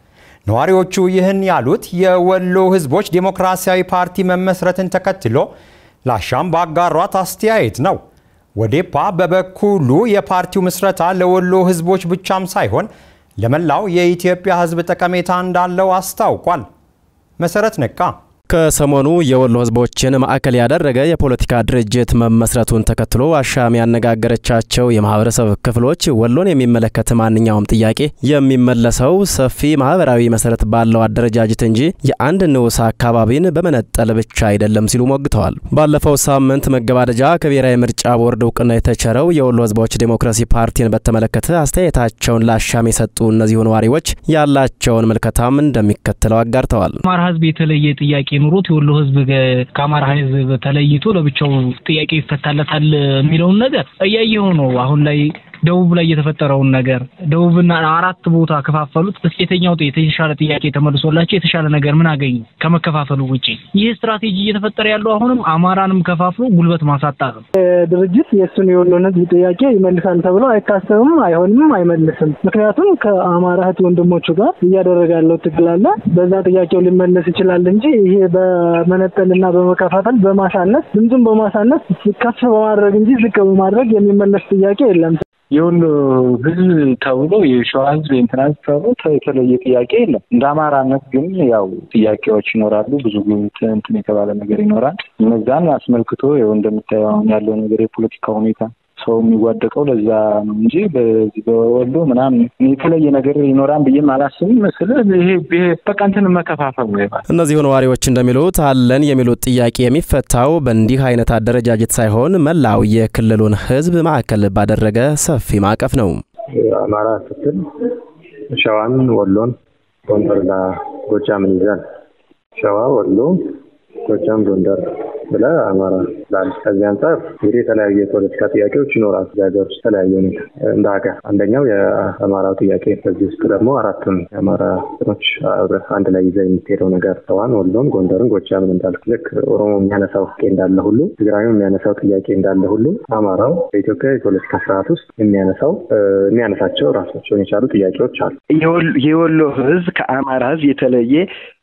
ነዋሪዎቹ ይህን ያሉት የወሎ ህዝቦች ዴሞክራሲያዊ ፓርቲ መመስረትን ተከትሎ ላሻም ባጋሯት አስተያየት ነው። ወዴፓ በበኩሉ የፓርቲው ምስረታ ለወሎ ህዝቦች ብቻም ሳይሆን ለመላው የኢትዮጵያ ህዝብ ጠቀሜታ እንዳለው አስታውቋል። መሰረት ነቃ ከሰሞኑ የወሎ ህዝቦችን ማዕከል ያደረገ የፖለቲካ ድርጅት መመስረቱን ተከትሎ አሻም ያነጋገረቻቸው የማህበረሰብ ክፍሎች ወሎን የሚመለከት ማንኛውም ጥያቄ የሚመለሰው ሰፊ ማህበራዊ መሰረት ባለው አደረጃጀት እንጂ የአንድ ንዑስ አካባቢን በመነጠል ብቻ አይደለም ሲሉ ሞግተዋል። ባለፈው ሳምንት መገባደጃ ከብሔራዊ ምርጫ ቦርድ እውቅና የተቸረው የወሎ ህዝቦች ዴሞክራሲ ፓርቲን በተመለከተ አስተያየታቸውን ለአሻም የሰጡ እነዚሁ ነዋሪዎች ያላቸውን ምልከታም እንደሚከተለው አጋርተዋል። አማራ ህዝብ የተለየ ጥያቄ ኑሮት የወሎ ህዝብ ከአማራ ህዝብ ተለይቶ ለብቻው ጥያቄ ይፈታለታል የሚለውን ነገር እያየሁ ነው። አሁን ላይ ደቡብ ላይ የተፈጠረውን ነገር ደቡብና አራት ቦታ ከፋፈሉት። እስኪ የተኛው የተሻለ ጥያቄ ተመልሶላቸው የተሻለ ነገር ምን አገኙ ከመከፋፈሉ ውጪ? ይህ ስትራቴጂ እየተፈጠረ ያለው አሁንም አማራንም ከፋፍሎ ጉልበት ማሳጣት ነው። ድርጅት የእሱን የወሎን ህዝብ ጥያቄ ይመልሳል ተብሎ አይታሰብም፣ አይሆንም፣ አይመልስም። ምክንያቱም ከአማራ እህት ወንድሞቹ ጋር እያደረገ ያለው ትግል አለ። በዛ ጥያቄው ሊመለስ ይችላል እንጂ ይሄ በመነጠልና በመከፋፈል በማሳነስ ድምፁን በማሳነስ ከፍ በማድረግ እንጂ ዝቅ በማድረግ የሚመለስ ጥያቄ የለም። የወሎ ህዝብ ተብሎ የሸዋ ህዝብ የእንትና ህዝብ ተብሎ የተለየ ጥያቄ የለም። እንደ አማራነት ግን ያው ጥያቄዎች ይኖራሉ። ብዙ እንትን የተባለ ነገር ይኖራል። እነዛን አስመልክቶ ይኸው እንደምታየው አሁን ያለው ነገር የፖለቲካ ሁኔታ ሰው የሚዋደቀው ለዛ ነው እንጂ በዚህ በወሎ ምናምን የተለየ ነገር ይኖራል ብዬም አላስብም። መስል ይሄ በቃ እንትን መከፋፈል ነው ይባል። እነዚሁ ነዋሪዎች እንደሚሉት አለን የሚሉት ጥያቄ የሚፈታው በእንዲህ አይነት አደረጃጀት ሳይሆን መላው የክልሉን ህዝብ ማዕከል ባደረገ ሰፊ ማዕቀፍ ነው። አማራ ስትል ሸዋን፣ ወሎን፣ ጎንደርና ጎጃምን ይዛል። ሸዋ፣ ወሎ፣ ጎጃም፣ ጎንደር ብለ አማራ ላል ከዚህ አንጻር እንግዲህ የተለያዩ የፖለቲካ ጥያቄዎች ይኖራል። ሀገር ውስጥ የተለያዩ ሁኔታ እንደ ሀገር አንደኛው የአማራው ጥያቄ በዚህ ውስጥ ደግሞ አራቱን የአማራ ኖች አንድ ላይ ይዘ የምትሄደው ነገር ሸዋን፣ ወሎን፣ ጎንደርን፣ ጎጃምን እንዳልክ ልክ ኦሮሞ የሚያነሳው ጥያቄ እንዳለ ሁሉ ትግራዩ የሚያነሳው ጥያቄ እንዳለ ሁሉ አማራው በኢትዮጵያ የፖለቲካ ስርዓት ውስጥ የሚያነሳው የሚያነሳቸው ራሳቸውን የቻሉ ጥያቄዎች አሉ። የወሎ ህዝብ ከአማራ ህዝብ የተለየ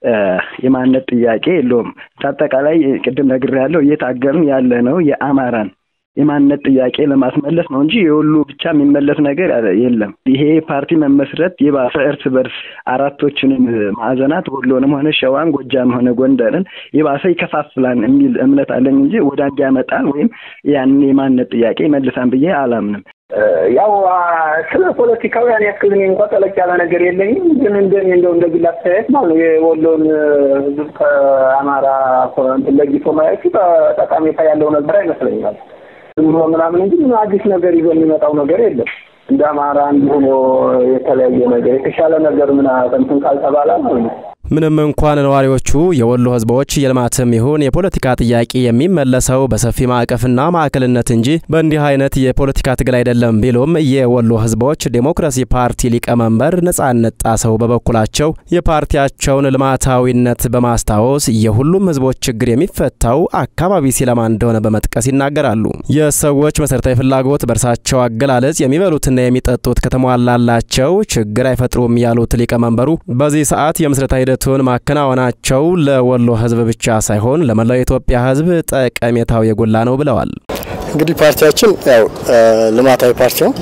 የማንነት ጥያቄ የለውም። አጠቃላይ ቅድም ነግሬያለሁ፣ እየታገልን ያለ ነው የአማራን የማንነት ጥያቄ ለማስመለስ ነው እንጂ የወሎ ብቻ የሚመለስ ነገር የለም። ይሄ ፓርቲ መመስረት የባሰ እርስ በርስ አራቶችንም ማዕዘናት ወሎንም ሆነ ሸዋን፣ ጎጃም ሆነ ጎንደርን የባሰ ይከፋፍላል የሚል እምነት አለኝ እንጂ ወደ አንድ ያመጣል ወይም ያንን የማንነት ጥያቄ ይመልሳል ብዬ አላምንም። ያው ስለ ፖለቲካው ያን ያክል እኔ እንኳ ጠለቅ ያለ ነገር የለኝም። ግን እንደ እንደው እንደ ግል አስተያየት ማለት ነው የወሎን ህዝብ ከአማራ ለይቶ ማየቱ ጠቃሜታ ያለው ነገር አይመስለኛል። ዝም ብሎ ምናምን እንጂ ምን አዲስ ነገር ይዞ የሚመጣው ነገር የለም። እንደ አማራ አንድ ሆኖ የተለያየ ነገር የተሻለ ነገር ምን እንትን ካልተባለ ነው ምንም እንኳን ነዋሪዎቹ የወሎ ህዝቦች የልማትም ይሁን የፖለቲካ ጥያቄ የሚመለሰው በሰፊ ማዕቀፍና ማዕከልነት እንጂ በእንዲህ አይነት የፖለቲካ ትግል አይደለም ቢሉም የወሎ ህዝቦች ዴሞክራሲ ፓርቲ ሊቀመንበር ነጻነት ጣሰው በበኩላቸው የፓርቲያቸውን ልማታዊነት በማስታወስ የሁሉም ህዝቦች ችግር የሚፈታው አካባቢ ሲለማ እንደሆነ በመጥቀስ ይናገራሉ። የሰዎች መሰረታዊ ፍላጎት በእርሳቸው አገላለጽ የሚበሉትና የሚጠጡት ከተሟላላቸው ችግር አይፈጥሩም ያሉት ሊቀመንበሩ በዚህ ሰዓት የምስረታ ሂደቱን ማከናወናቸው ለወሎ ህዝብ ብቻ ሳይሆን ለመላው የኢትዮጵያ ህዝብ ጠቀሜታው የጎላ ነው ብለዋል። እንግዲህ ፓርቲያችን ያው ልማታዊ ፓርቲ ነው።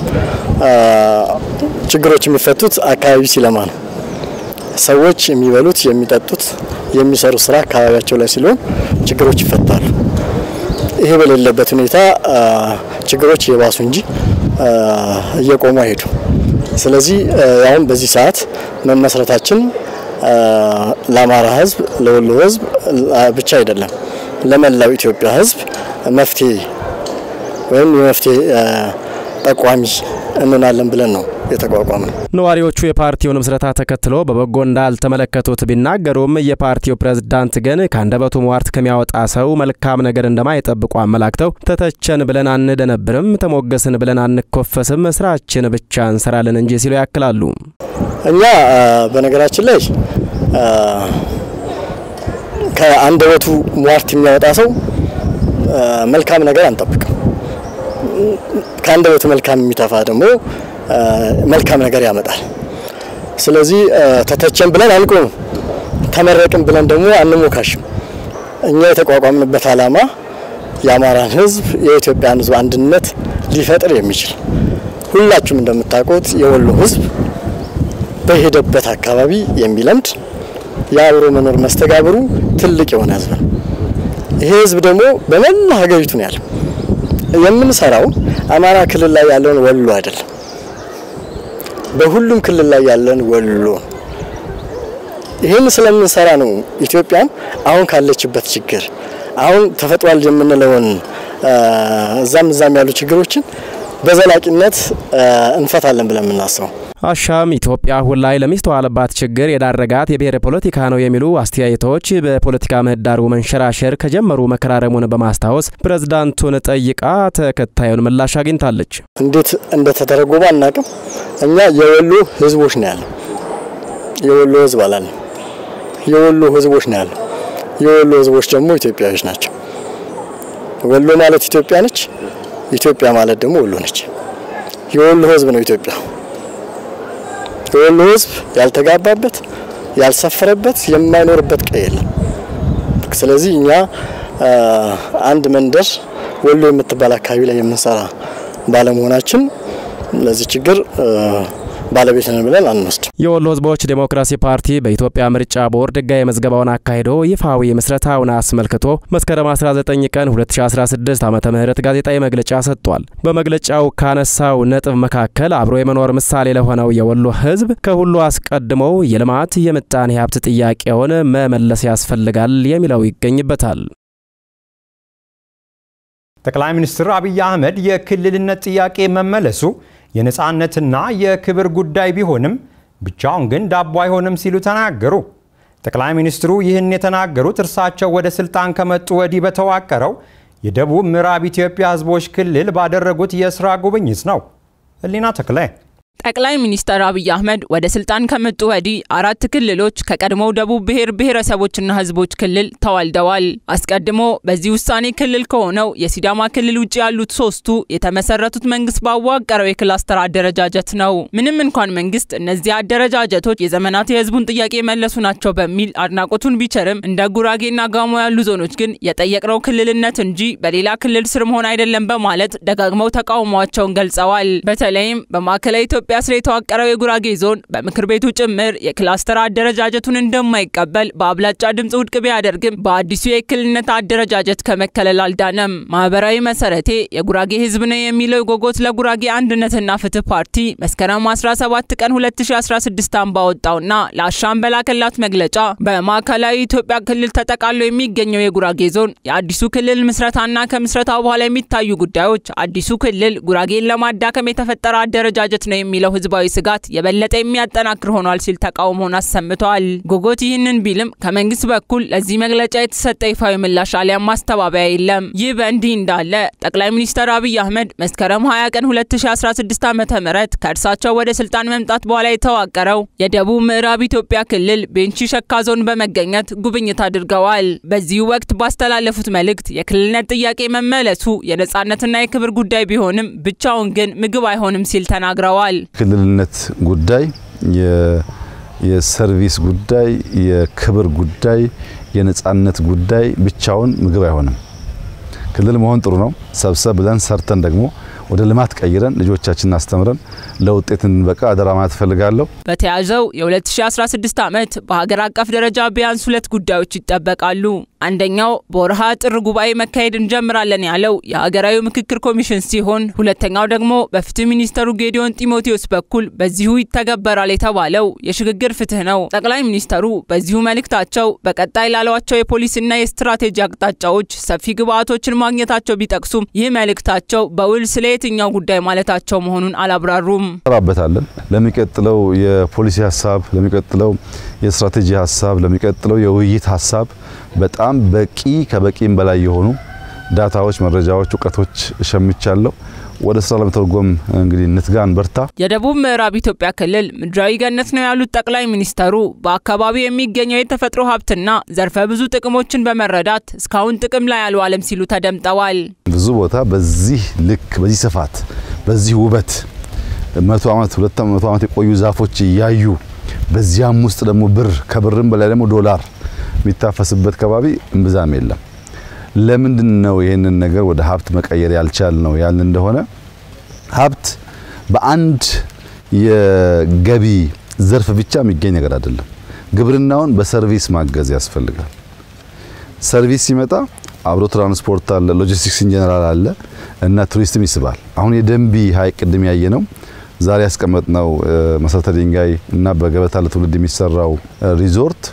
ችግሮች የሚፈቱት አካባቢ ሲለማ ነው። ሰዎች የሚበሉት፣ የሚጠጡት፣ የሚሰሩ ስራ አካባቢያቸው ላይ ሲሆን ችግሮች ይፈታሉ። ይሄ በሌለበት ሁኔታ ችግሮች እየባሱ እንጂ እየቆሙ አይሄዱ። ስለዚህ አሁን በዚህ ሰዓት መመስረታችን ለአማራ ህዝብ፣ ለወሎ ህዝብ ብቻ አይደለም ለመላው ኢትዮጵያ ህዝብ መፍትሄ ወይም የመፍትሄ ጠቋሚ እንሆናለን ብለን ነው የተቋቋመ። ነዋሪዎቹ የፓርቲውን ምስረታ ተከትሎ በበጎ እንዳልተመለከቱት ቢናገሩም የፓርቲው ፕሬዝዳንት ግን ከአንደበቱ ሟርት ከሚያወጣ ሰው መልካም ነገር እንደማይጠብቁ አመላክተው ተተቸን ብለን አንደነብርም፣ ተሞገስን ብለን አንኮፈስም፣ ስራችን ብቻ እንሰራለን እንጂ ሲሉ ያክላሉ። እኛ በነገራችን ላይ ከአንደበቱ ሟርት የሚያወጣ ሰው መልካም ነገር አንጠብቅም። ከአንደበቱ መልካም የሚተፋ ደግሞ መልካም ነገር ያመጣል። ስለዚህ ተተቸን ብለን አንቆምም፣ ተመረቅን ብለን ደግሞ አንሞካሽም። እኛ የተቋቋምንበት ዓላማ የአማራን ሕዝብ የኢትዮጵያን ሕዝብ አንድነት ሊፈጥር የሚችል ሁላችሁም እንደምታውቁት የወሎ ሕዝብ በሄደበት አካባቢ የሚለምድ የአብሮ መኖር መስተጋብሩ ትልቅ የሆነ ሕዝብ ነው። ይሄ ሕዝብ ደግሞ በመላ ሀገሪቱ ነው ያለው። የምንሰራው አማራ ክልል ላይ ያለውን ወሎ አይደለም፣ በሁሉም ክልል ላይ ያለን ወሎ። ይህን ስለምንሰራ ነው ኢትዮጵያን አሁን ካለችበት ችግር አሁን ተፈጥሯል የምንለውን እዛም እዛም ያሉ ችግሮችን በዘላቂነት እንፈታለን ብለን የምናስበው። አሻም ኢትዮጵያ አሁን ላይ ለሚስተዋልባት ችግር የዳረጋት የብሔር ፖለቲካ ነው የሚሉ አስተያየቶች በፖለቲካ ምህዳሩ መንሸራሸር ከጀመሩ መከራረሙን በማስታወስ ፕሬዝዳንቱን ጠይቃ ተከታዩን ምላሽ አግኝታለች። እንዴት እንደተተረጎመ አናቅም። እኛ የወሎ ህዝቦች ነው ያለው። የወሎ ህዝብ አላለም። የወሎ ህዝቦች ነው ያለው። የወሎ ህዝቦች ደግሞ ኢትዮጵያዊዎች ናቸው። ወሎ ማለት ኢትዮጵያ ነች። ኢትዮጵያ ማለት ደግሞ ወሎ ነች። የወሎ ህዝብ ነው ኢትዮጵያ። የወሎ ህዝብ ያልተጋባበት ያልሰፈረበት የማይኖርበት ቀይ የለም። ስለዚህ እኛ አንድ መንደር ወሎ የምትባል አካባቢ ላይ የምንሰራ ባለመሆናችን ለዚህ ችግር ባለቤት ነን ብለን አንወስድ። የወሎ ህዝቦች ዴሞክራሲ ፓርቲ በኢትዮጵያ ምርጫ ቦርድ ህጋዊ መዝገባውን አካሂዶ ይፋዊ ምስረታውን አስመልክቶ መስከረም 19 ቀን 2016 ዓ ም ጋዜጣዊ መግለጫ ሰጥቷል። በመግለጫው ካነሳው ነጥብ መካከል አብሮ የመኖር ምሳሌ ለሆነው የወሎ ህዝብ ከሁሉ አስቀድሞ የልማት የምጣኔ ሀብት ጥያቄውን መመለስ ያስፈልጋል የሚለው ይገኝበታል። ጠቅላይ ሚኒስትር አብይ አህመድ የክልልነት ጥያቄ መመለሱ የነፃነትና የክብር ጉዳይ ቢሆንም ብቻውን ግን ዳቦ አይሆንም ሲሉ ተናገሩ። ጠቅላይ ሚኒስትሩ ይህን የተናገሩት እርሳቸው ወደ ስልጣን ከመጡ ወዲህ በተዋቀረው የደቡብ ምዕራብ ኢትዮጵያ ህዝቦች ክልል ባደረጉት የስራ ጉብኝት ነው። ህሊና ተክለ ጠቅላይ ሚኒስትር አብይ አህመድ ወደ ስልጣን ከመጡ ወዲህ አራት ክልሎች ከቀድሞው ደቡብ ብሔር ብሔረሰቦችና ህዝቦች ክልል ተዋልደዋል። አስቀድሞ በዚህ ውሳኔ ክልል ከሆነው የሲዳማ ክልል ውጭ ያሉት ሶስቱ የተመሰረቱት መንግስት ባዋቀረው የክላስተር አደረጃጀት ነው። ምንም እንኳን መንግስት እነዚህ አደረጃጀቶች የዘመናት የህዝቡን ጥያቄ የመለሱ ናቸው በሚል አድናቆቱን ቢቸርም እንደ ጉራጌና ጋሞ ያሉ ዞኖች ግን የጠየቅነው ክልልነት እንጂ በሌላ ክልል ስር መሆን አይደለም በማለት ደጋግመው ተቃውሟቸውን ገልጸዋል። በተለይም በማዕከላዊ ኢትዮጵያ ስር የተዋቀረው የጉራጌ ዞን በምክር ቤቱ ጭምር የክላስተር አደረጃጀቱን እንደማይቀበል በአብላጫ ድምፅ ውድቅ ቢያደርግም በአዲሱ የክልልነት አደረጃጀት ከመከለል አልዳነም። ማህበራዊ መሰረቴ የጉራጌ ህዝብ ነው የሚለው የጎጎት ለጉራጌ አንድነትና ፍትህ ፓርቲ መስከረም 17 ቀን 2016 ዓ.ም ባወጣውና ለአሻም በላከላት መግለጫ በማዕከላዊ ኢትዮጵያ ክልል ተጠቃሎ የሚገኘው የጉራጌ ዞን የአዲሱ ክልል ምስረታና ከምስረታው በኋላ የሚታዩ ጉዳዮች አዲሱ ክልል ጉራጌን ለማዳከም የተፈጠረ አደረጃጀት ነው የሚለው ህዝባዊ ስጋት የበለጠ የሚያጠናክር ሆኗል ሲል ተቃውሞውን አሰምተዋል። ጎጎት ይህንን ቢልም ከመንግስት በኩል ለዚህ መግለጫ የተሰጠ ይፋዊ ምላሽ አሊያም ማስተባበያ የለም። ይህ በእንዲህ እንዳለ ጠቅላይ ሚኒስትር አብይ አህመድ መስከረም 20 ቀን 2016 ዓ ም ከእርሳቸው ወደ ስልጣን መምጣት በኋላ የተዋቀረው የደቡብ ምዕራብ ኢትዮጵያ ክልል ቤንች ሸካ ዞን በመገኘት ጉብኝት አድርገዋል። በዚሁ ወቅት ባስተላለፉት መልእክት የክልልነት ጥያቄ መመለሱ የነጻነትና የክብር ጉዳይ ቢሆንም ብቻውን ግን ምግብ አይሆንም ሲል ተናግረዋል። ክልልነት ጉዳይ የሰርቪስ ጉዳይ፣ የክብር ጉዳይ፣ የነጻነት ጉዳይ ብቻውን ምግብ አይሆንም። ክልል መሆን ጥሩ ነው። ሰብሰብ ብለን ሰርተን ደግሞ ወደ ልማት ቀይረን ልጆቻችንን አስተምረን ለውጤት እንድንበቃ አደራ ማለት እፈልጋለሁ። በተያዘው የ2016 ዓመት በሀገር አቀፍ ደረጃ ቢያንስ ሁለት ጉዳዮች ይጠበቃሉ። አንደኛው በወርሃ ጥር ጉባኤ መካሄድ እንጀምራለን ያለው የሀገራዊ ምክክር ኮሚሽን ሲሆን ሁለተኛው ደግሞ በፍትህ ሚኒስተሩ ጌዲዮን ጢሞቴዎስ በኩል በዚሁ ይተገበራል የተባለው የሽግግር ፍትህ ነው። ጠቅላይ ሚኒስተሩ በዚሁ መልእክታቸው በቀጣይ ላሏቸው የፖሊሲና የስትራቴጂ አቅጣጫዎች ሰፊ ግብአቶችን ማግኘታቸው ቢጠቅሱም ይህ መልእክታቸው በውል ስለ የትኛው ጉዳይ ማለታቸው መሆኑን አላብራሩም። እንሰራበታለን። ለሚቀጥለው የፖሊሲ ሀሳብ፣ ለሚቀጥለው የስትራቴጂ ሀሳብ፣ ለሚቀጥለው የውይይት ሀሳብ በጣም በቂ ከበቂም በላይ የሆኑ ዳታዎች፣ መረጃዎች፣ እውቀቶች ሸምቻለሁ። ወደ ስራ ለመተርጎም እንግዲህ እንትጋን በርታ። የደቡብ ምዕራብ ኢትዮጵያ ክልል ምድራዊ ገነት ነው ያሉት ጠቅላይ ሚኒስተሩ በአካባቢው የሚገኘው የተፈጥሮ ሀብትና ዘርፈ ብዙ ጥቅሞችን በመረዳት እስካሁን ጥቅም ላይ አልዋለም ሲሉ ተደምጠዋል። ብዙ ቦታ በዚህ ልክ፣ በዚህ ስፋት፣ በዚህ ውበት መቶ ዓመት ሁለት መቶ ዓመት የቆዩ ዛፎች እያዩ በዚያም ውስጥ ደግሞ ብር ከብርም በላይ ደግሞ ዶላር የሚታፈስበት ከባቢ እምብዛም የለም። ለምንድን ነው ይህንን ነገር ወደ ሀብት መቀየር ያልቻል ነው ያልን እንደሆነ ሀብት በአንድ የገቢ ዘርፍ ብቻ የሚገኝ ነገር አይደለም። ግብርናውን በሰርቪስ ማገዝ ያስፈልጋል። ሰርቪስ ሲመጣ አብሮ ትራንስፖርት አለ፣ ሎጂስቲክስ ኢንጀነራል አለ እና ቱሪስትም ይስባል። አሁን የደንቢ ሀይቅ ቅድም ያየ ነው ዛሬ ያስቀመጥነው መሰረተ ድንጋይ እና በገበታ ለትውልድ የሚሰራው ሪዞርት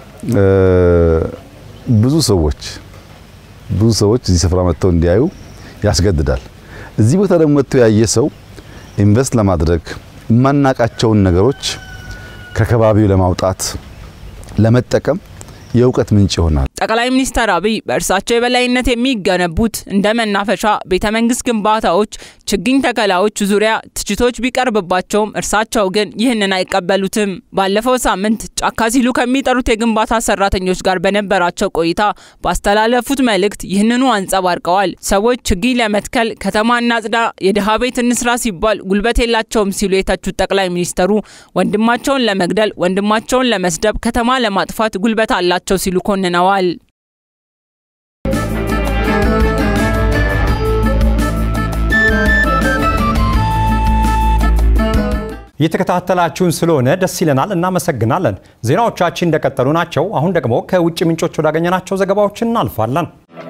ብዙ ሰዎች ብዙ ሰዎች እዚህ ስፍራ መጥተው እንዲያዩ ያስገድዳል። እዚህ ቦታ ደግሞ መጥተው ያየ ሰው ኢንቨስት ለማድረግ የማናቃቸውን ነገሮች ከከባቢው ለማውጣት ለመጠቀም የእውቀት ምንጭ ይሆናል። ጠቅላይ ሚኒስትር አብይ በእርሳቸው የበላይነት የሚገነቡት እንደ መናፈሻ፣ ቤተ መንግስት ግንባታዎች፣ ችግኝ ተከላዎች ዙሪያ ትችቶች ቢቀርብባቸውም እርሳቸው ግን ይህንን አይቀበሉትም። ባለፈው ሳምንት ጫካ ሲሉ ከሚጠሩት የግንባታ ሰራተኞች ጋር በነበራቸው ቆይታ ባስተላለፉት መልእክት ይህንኑ አንጸባርቀዋል። ሰዎች ችግኝ ለመትከል ከተማ እናጽዳ፣ የድሃ ቤት እንስራ ሲባል ጉልበት የላቸውም ሲሉ የተቹት ጠቅላይ ሚኒስተሩ ወንድማቸውን ለመግደል፣ ወንድማቸውን ለመስደብ፣ ከተማ ለማጥፋት ጉልበት አላቸው ሲሉ ኮንነዋል። እየተከታተላችሁን ስለሆነ ደስ ይለናል፣ እናመሰግናለን። ዜናዎቻችን እንደቀጠሉ ናቸው። አሁን ደግሞ ከውጭ ምንጮች ወዳገኘናቸው ዘገባዎች እናልፋለን።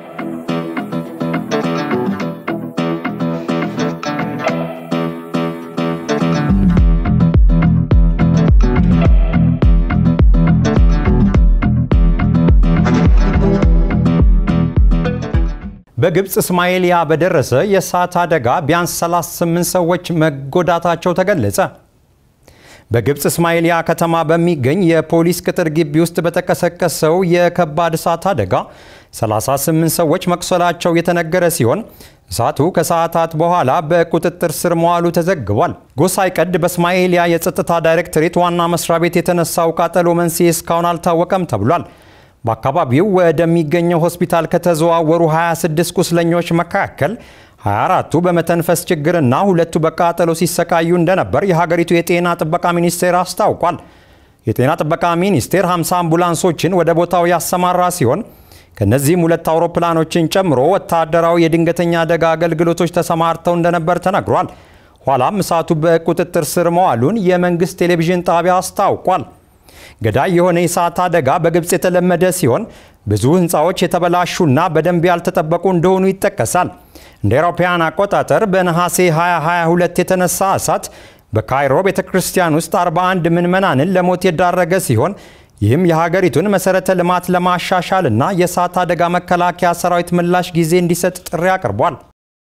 በግብፅ እስማኤልያ በደረሰ የእሳት አደጋ ቢያንስ 38 ሰዎች መጎዳታቸው ተገለጸ። በግብፅ እስማኤልያ ከተማ በሚገኝ የፖሊስ ቅጥር ግቢ ውስጥ በተቀሰቀሰው የከባድ እሳት አደጋ 38 ሰዎች መቁሰላቸው የተነገረ ሲሆን እሳቱ ከሰዓታት በኋላ በቁጥጥር ስር መዋሉ ተዘግቧል። ጎሳይ ቀድ በእስማኤልያ የጸጥታ ዳይሬክቶሬት ዋና መስሪያ ቤት የተነሳው ቃጠሎ መንስኤ እስካሁን አልታወቀም ተብሏል። በአካባቢው ወደሚገኘው ሆስፒታል ከተዘዋወሩ 26 ቁስለኞች መካከል 24ቱ በመተንፈስ ችግርና ሁለቱ በቃጠሎ ሲሰቃዩ እንደነበር የሀገሪቱ የጤና ጥበቃ ሚኒስቴር አስታውቋል። የጤና ጥበቃ ሚኒስቴር 50 አምቡላንሶችን ወደ ቦታው ያሰማራ ሲሆን ከነዚህም ሁለት አውሮፕላኖችን ጨምሮ ወታደራዊ የድንገተኛ አደጋ አገልግሎቶች ተሰማርተው እንደነበር ተነግሯል። ኋላም እሳቱ በቁጥጥር ስር መዋሉን የመንግስት ቴሌቪዥን ጣቢያ አስታውቋል። ገዳይ የሆነ የእሳት አደጋ በግብፅ የተለመደ ሲሆን ብዙ ህንፃዎች የተበላሹና በደንብ ያልተጠበቁ እንደሆኑ ይጠቀሳል። እንደ አውሮፓውያን አቆጣጠር በነሐሴ 2022 የተነሳ እሳት በካይሮ ቤተ ክርስቲያን ውስጥ 41 ምዕመናንን ለሞት የዳረገ ሲሆን ይህም የሀገሪቱን መሰረተ ልማት ለማሻሻል እና የእሳት አደጋ መከላከያ ሰራዊት ምላሽ ጊዜ እንዲሰጥ ጥሪ አቅርቧል።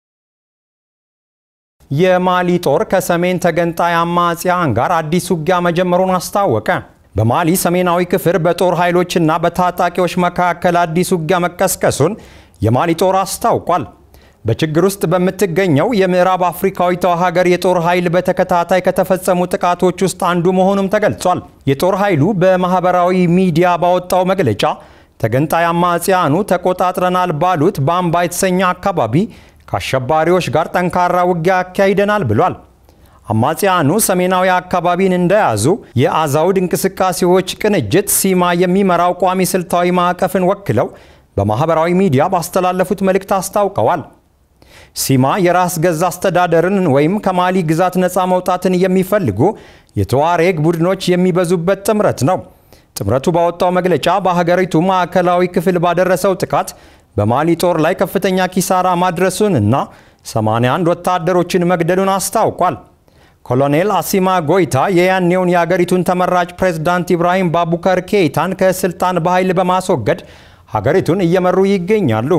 የማሊ ጦር ከሰሜን ተገንጣይ አማጽያን ጋር አዲስ ውጊያ መጀመሩን አስታወቀ። በማሊ ሰሜናዊ ክፍል በጦር ኃይሎችና በታጣቂዎች መካከል አዲስ ውጊያ መቀስቀሱን የማሊ ጦር አስታውቋል። በችግር ውስጥ በምትገኘው የምዕራብ አፍሪካዊቷ ሀገር የጦር ኃይል በተከታታይ ከተፈጸሙ ጥቃቶች ውስጥ አንዱ መሆኑም ተገልጿል። የጦር ኃይሉ በማህበራዊ ሚዲያ ባወጣው መግለጫ ተገንጣይ አማጽያኑ ተቆጣጥረናል ባሉት ባምባ የተሰኘ አካባቢ ከአሸባሪዎች ጋር ጠንካራ ውጊያ አካሂደናል ብሏል። አማጽያኑ ሰሜናዊ አካባቢን እንደያዙ የአዛውድ እንቅስቃሴዎች ቅንጅት ሲማ የሚመራው ቋሚ ስልታዊ ማዕቀፍን ወክለው በማህበራዊ ሚዲያ ባስተላለፉት መልእክት አስታውቀዋል። ሲማ የራስ ገዝ አስተዳደርን ወይም ከማሊ ግዛት ነፃ መውጣትን የሚፈልጉ የተዋሬግ ቡድኖች የሚበዙበት ጥምረት ነው። ጥምረቱ ባወጣው መግለጫ በሀገሪቱ ማዕከላዊ ክፍል ባደረሰው ጥቃት በማሊ ጦር ላይ ከፍተኛ ኪሳራ ማድረሱን እና 81 ወታደሮችን መግደሉን አስታውቋል። ኮሎኔል አሲማ ጎይታ የያኔውን የአገሪቱን ተመራጭ ፕሬዝዳንት ኢብራሂም ባቡከር ኬይታን ከስልጣን በኃይል በማስወገድ ሀገሪቱን እየመሩ ይገኛሉ።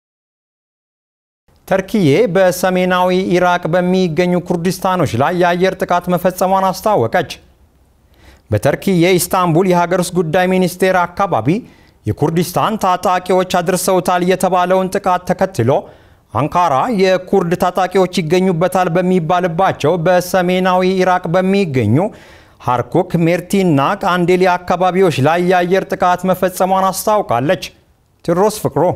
ተርኪዬ በሰሜናዊ ኢራቅ በሚገኙ ኩርዲስታኖች ላይ የአየር ጥቃት መፈጸሟን አስታወቀች። በተርኪዬ ኢስታንቡል የሀገር ውስጥ ጉዳይ ሚኒስቴር አካባቢ የኩርዲስታን ታጣቂዎች አድርሰውታል የተባለውን ጥቃት ተከትሎ አንካራ የኩርድ ታጣቂዎች ይገኙበታል በሚባልባቸው በሰሜናዊ ኢራቅ በሚገኙ ሃርኩክ፣ ሜርቲና ቃንዴሊ አካባቢዎች ላይ የአየር ጥቃት መፈጸሟን አስታውቃለች። ቴዎድሮስ ፍቅሩ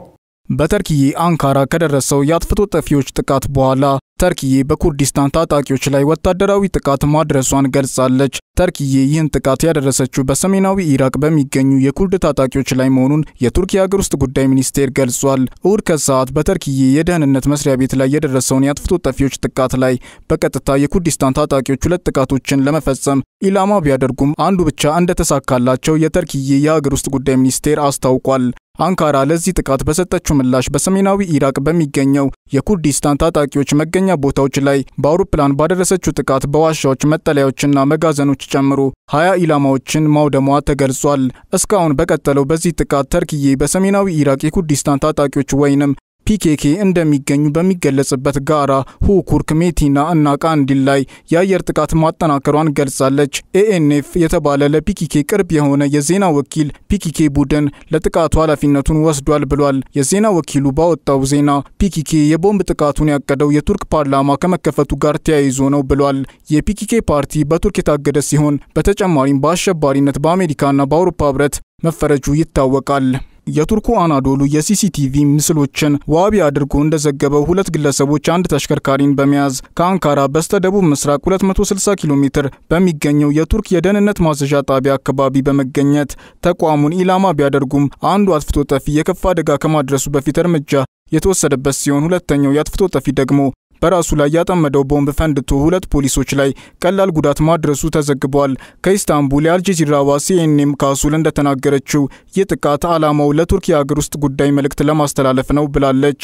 በተርኪዬ አንካራ ከደረሰው የአጥፍቶ ጠፊዎች ጥቃት በኋላ ተርኪዬ በኩርዲስታን ታጣቂዎች ላይ ወታደራዊ ጥቃት ማድረሷን ገልጻለች። ተርኪዬ ይህን ጥቃት ያደረሰችው በሰሜናዊ ኢራቅ በሚገኙ የኩርድ ታጣቂዎች ላይ መሆኑን የቱርክ የሀገር ውስጥ ጉዳይ ሚኒስቴር ገልጿል። እሁድ ከሰዓት በተርኪዬ የደህንነት መስሪያ ቤት ላይ የደረሰውን የአጥፍቶ ጠፊዎች ጥቃት ላይ በቀጥታ የኩርዲስታን ታጣቂዎች ሁለት ጥቃቶችን ለመፈጸም ኢላማ ቢያደርጉም አንዱ ብቻ እንደተሳካላቸው የተርኪዬ የሀገር ውስጥ ጉዳይ ሚኒስቴር አስታውቋል። አንካራ ለዚህ ጥቃት በሰጠችው ምላሽ በሰሜናዊ ኢራቅ በሚገኘው የኩርዲስታን ታጣቂዎች መገኛ ቦታዎች ላይ በአውሮፕላን ባደረሰችው ጥቃት በዋሻዎች መጠለያዎችና መጋዘኖች ጨምሮ ሀያ ኢላማዎችን ማውደሟ ተገልጿል። እስካሁን በቀጠለው በዚህ ጥቃት ተርኪዬ በሰሜናዊ ኢራቅ የኩርዲስታን ታጣቂዎች ወይንም ፒኬኬ እንደሚገኙ በሚገለጽበት ጋራ ሁኩርክ፣ ሜቲና እና ቃንዲል ላይ የአየር ጥቃት ማጠናከሯን ገልጻለች። ኤኤንኤፍ የተባለ ለፒኬኬ ቅርብ የሆነ የዜና ወኪል ፒኬኬ ቡድን ለጥቃቱ ኃላፊነቱን ወስዷል ብሏል። የዜና ወኪሉ ባወጣው ዜና ፒኬኬ የቦምብ ጥቃቱን ያቀደው የቱርክ ፓርላማ ከመከፈቱ ጋር ተያይዞ ነው ብሏል። የፒኬኬ ፓርቲ በቱርክ የታገደ ሲሆን በተጨማሪም በአሸባሪነት በአሜሪካና በአውሮፓ ህብረት መፈረጁ ይታወቃል። የቱርኩ አናዶሉ የሲሲቲቪ ምስሎችን ዋቢ አድርጎ እንደዘገበው ሁለት ግለሰቦች አንድ ተሽከርካሪን በመያዝ ከአንካራ በስተደቡብ ምስራቅ 260 ኪሎ ሜትር በሚገኘው የቱርክ የደህንነት ማዘዣ ጣቢያ አካባቢ በመገኘት ተቋሙን ኢላማ ቢያደርጉም አንዱ አጥፍቶ ጠፊ የከፋ አደጋ ከማድረሱ በፊት እርምጃ የተወሰደበት ሲሆን ሁለተኛው የአጥፍቶ ጠፊ ደግሞ በራሱ ላይ ያጠመደው ቦምብ ፈንድቶ ሁለት ፖሊሶች ላይ ቀላል ጉዳት ማድረሱ ተዘግቧል። ከኢስታንቡል የአልጀዚራዋ ሲኤንኤም ካሱል እንደተናገረችው ይህ ጥቃት ዓላማው ለቱርክ የሀገር ውስጥ ጉዳይ መልእክት ለማስተላለፍ ነው ብላለች።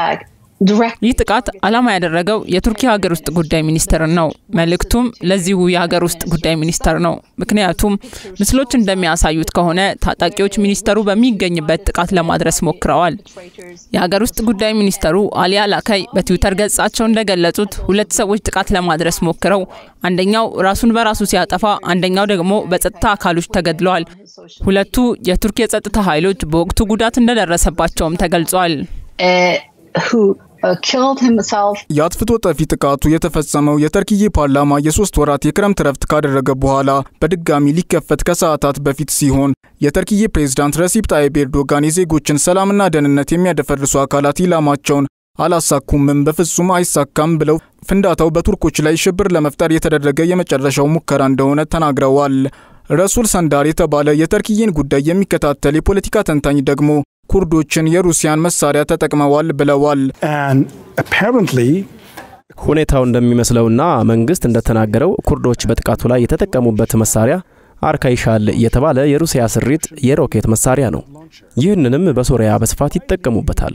ይህ ጥቃት ዓላማ ያደረገው የቱርክ የሀገር ውስጥ ጉዳይ ሚኒስትርን ነው። መልእክቱም ለዚሁ የሀገር ውስጥ ጉዳይ ሚኒስተር ነው። ምክንያቱም ምስሎች እንደሚያሳዩት ከሆነ ታጣቂዎች ሚኒስተሩ በሚገኝበት ጥቃት ለማድረስ ሞክረዋል። የሀገር ውስጥ ጉዳይ ሚኒስተሩ አሊ አላካይ በትዊተር ገጻቸው እንደገለጹት ሁለት ሰዎች ጥቃት ለማድረስ ሞክረው አንደኛው ራሱን በራሱ ሲያጠፋ፣ አንደኛው ደግሞ በጸጥታ አካሎች ተገድለዋል። ሁለቱ የቱርክ የጸጥታ ኃይሎች በወቅቱ ጉዳት እንደደረሰባቸውም ተገልጿል። የአጥፍቶ ጠፊ ጥቃቱ የተፈጸመው የተርኪዬ ፓርላማ የሶስት ወራት የክረምት ረፍት ካደረገ በኋላ በድጋሚ ሊከፈት ከሰዓታት በፊት ሲሆን የተርኪዬ ፕሬዝዳንት ረሲፕ ጣይብ ኤርዶጋን የዜጎችን ሰላምና ደህንነት የሚያደፈርሱ አካላት ኢላማቸውን አላሳኩምም፣ በፍጹም አይሳካም ብለው ፍንዳታው በቱርኮች ላይ ሽብር ለመፍጠር የተደረገ የመጨረሻው ሙከራ እንደሆነ ተናግረዋል። ረሱል ሰንዳር የተባለ የተርኪዬን ጉዳይ የሚከታተል የፖለቲካ ተንታኝ ደግሞ ኩርዶችን የሩሲያን መሳሪያ ተጠቅመዋል ብለዋል። ሁኔታው እንደሚመስለውና መንግስት እንደተናገረው ኩርዶች በጥቃቱ ላይ የተጠቀሙበት መሳሪያ አርካይሻል የተባለ የሩሲያ ስሪት የሮኬት መሳሪያ ነው። ይህንንም በሶሪያ በስፋት ይጠቀሙበታል።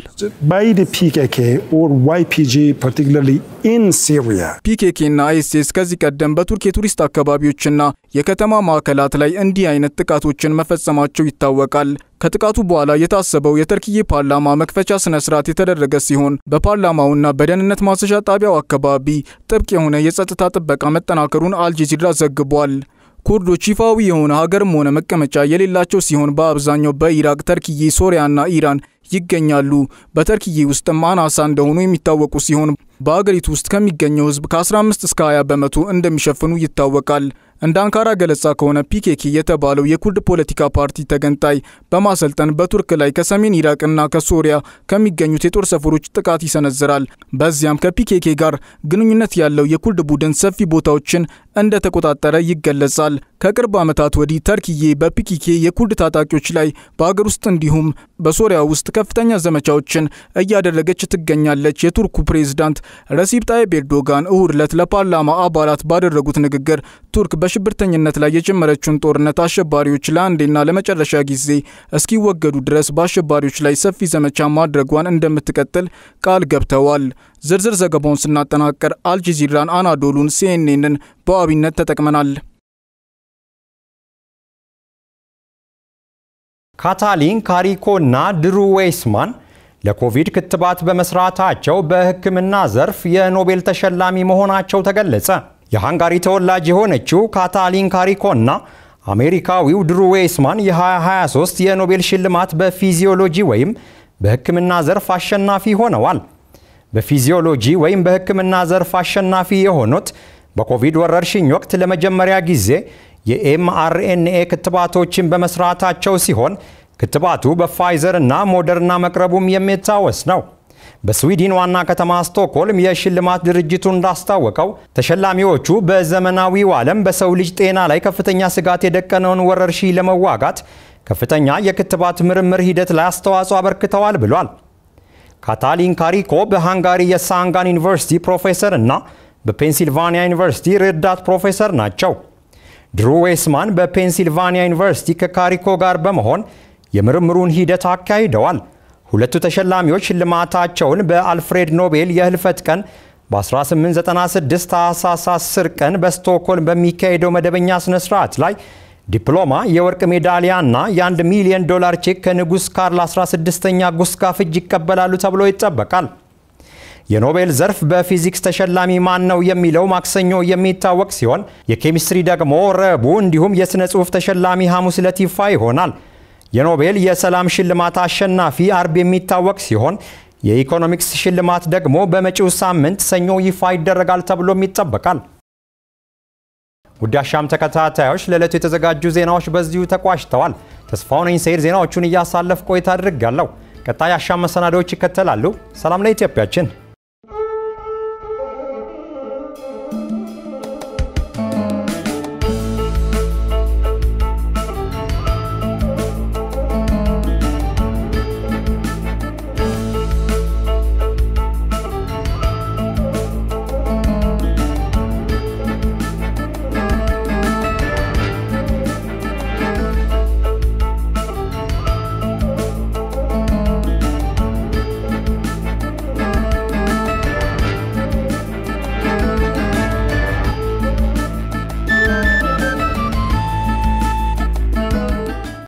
ፒኬኬና አይኤስኤስ ከዚህ ቀደም በቱርክ የቱሪስት አካባቢዎችና የከተማ ማዕከላት ላይ እንዲህ አይነት ጥቃቶችን መፈጸማቸው ይታወቃል። ከጥቃቱ በኋላ የታሰበው የተርኪዬ ፓርላማ መክፈቻ ስነ ስርዓት የተደረገ ሲሆን በፓርላማውና በደህንነት ማሰሻ ጣቢያው አካባቢ ጥብቅ የሆነ የጸጥታ ጥበቃ መጠናከሩን አልጀዚራ ዘግቧል። ኩርዶች ይፋዊ የሆነ ሀገርም ሆነ መቀመጫ የሌላቸው ሲሆን በአብዛኛው በኢራቅ፣ ተርኪዬ፣ ሶሪያና ኢራን ይገኛሉ። በተርኪዬ ውስጥም አናሳ እንደሆኑ የሚታወቁ ሲሆን በአገሪቱ ውስጥ ከሚገኘው ሕዝብ ከ15 እስከ 20 በመቶ እንደሚሸፍኑ ይታወቃል። እንደ አንካራ ገለጻ ከሆነ ፒኬኬ የተባለው የኩርድ ፖለቲካ ፓርቲ ተገንጣይ በማሰልጠን በቱርክ ላይ ከሰሜን ኢራቅና ከሶሪያ ከሚገኙት የጦር ሰፈሮች ጥቃት ይሰነዝራል። በዚያም ከፒኬኬ ጋር ግንኙነት ያለው የኩርድ ቡድን ሰፊ ቦታዎችን እንደተቆጣጠረ ይገለጻል። ከቅርብ ዓመታት ወዲህ ተርኪዬ በፒኬኬ የኩርድ ታጣቂዎች ላይ በአገር ውስጥ እንዲሁም በሶሪያ ውስጥ ከፍተኛ ዘመቻዎችን እያደረገች ትገኛለች። የቱርኩ ፕሬዝዳንት ረሲፕ ጣይብ ኤርዶጋን እሁድ ዕለት ለፓርላማ አባላት ባደረጉት ንግግር ቱርክ በሽብርተኝነት ላይ የጀመረችውን ጦርነት አሸባሪዎች ለአንዴና ለመጨረሻ ጊዜ እስኪወገዱ ድረስ በአሸባሪዎች ላይ ሰፊ ዘመቻ ማድረጓን እንደምትቀጥል ቃል ገብተዋል። ዝርዝር ዘገባውን ስናጠናቀር አልጀዚራን፣ አናዶሉን፣ ሲኤንኤንን በዋቢነት ተጠቅመናል። ካታሊን ካሪኮ እና ድሩ ዌይስማን ለኮቪድ ክትባት በመስራታቸው በሕክምና ዘርፍ የኖቤል ተሸላሚ መሆናቸው ተገለጸ። የሃንጋሪ ተወላጅ የሆነችው ካታሊን ካሪኮና አሜሪካዊው ድሩ ዌይስማን የ2023 የኖቤል ሽልማት በፊዚዮሎጂ ወይም በሕክምና ዘርፍ አሸናፊ ሆነዋል። በፊዚዮሎጂ ወይም በሕክምና ዘርፍ አሸናፊ የሆኑት በኮቪድ ወረርሽኝ ወቅት ለመጀመሪያ ጊዜ የኤምአርኤንኤ ክትባቶችን በመስራታቸው ሲሆን ክትባቱ በፋይዘር እና ሞደርና መቅረቡም የሚታወስ ነው። በስዊድን ዋና ከተማ ስቶክሆልም የሽልማት ድርጅቱ እንዳስታወቀው ተሸላሚዎቹ በዘመናዊው ዓለም በሰው ልጅ ጤና ላይ ከፍተኛ ስጋት የደቀነውን ወረርሽኝ ለመዋጋት ከፍተኛ የክትባት ምርምር ሂደት ላይ አስተዋጽኦ አበርክተዋል ብሏል። ካታሊን ካሪኮ በሃንጋሪ የሳንጋን ዩኒቨርሲቲ ፕሮፌሰር እና በፔንሲልቫኒያ ዩኒቨርሲቲ ረዳት ፕሮፌሰር ናቸው። ድሩ ዌስማን በፔንሲልቫኒያ ዩኒቨርሲቲ ከካሪኮ ጋር በመሆን የምርምሩን ሂደት አካሂደዋል። ሁለቱ ተሸላሚዎች ሽልማታቸውን በአልፍሬድ ኖቤል የህልፈት ቀን በ1896 ታህሳስ 10 ቀን በስቶክሆልም በሚካሄደው መደበኛ ስነ ስርዓት ላይ ዲፕሎማ፣ የወርቅ ሜዳሊያ እና የአንድ ሚሊዮን ዶላር ቼክ ከንጉሥ ካርል 16ኛ ጉስታፍ እጅ ይቀበላሉ ተብሎ ይጠበቃል። የኖቤል ዘርፍ በፊዚክስ ተሸላሚ ማን ነው የሚለው ማክሰኞ የሚታወቅ ሲሆን የኬሚስትሪ ደግሞ ረቡዕ እንዲሁም የሥነ ጽሑፍ ተሸላሚ ሐሙስ ዕለት ይፋ ይሆናል። የኖቤል የሰላም ሽልማት አሸናፊ አርብ የሚታወቅ ሲሆን የኢኮኖሚክስ ሽልማት ደግሞ በመጪው ሳምንት ሰኞ ይፋ ይደረጋል ተብሎም ይጠበቃል። ውድ አሻም ተከታታዮች ለዕለቱ የተዘጋጁ ዜናዎች በዚሁ ተቋጭተዋል። ተስፋው ነኝ ሰይድ ዜናዎቹን እያሳለፍ ቆይታ አድርጋለሁ። ቀጣይ አሻም መሰናዶዎች ይከተላሉ። ሰላም ለኢትዮጵያችን።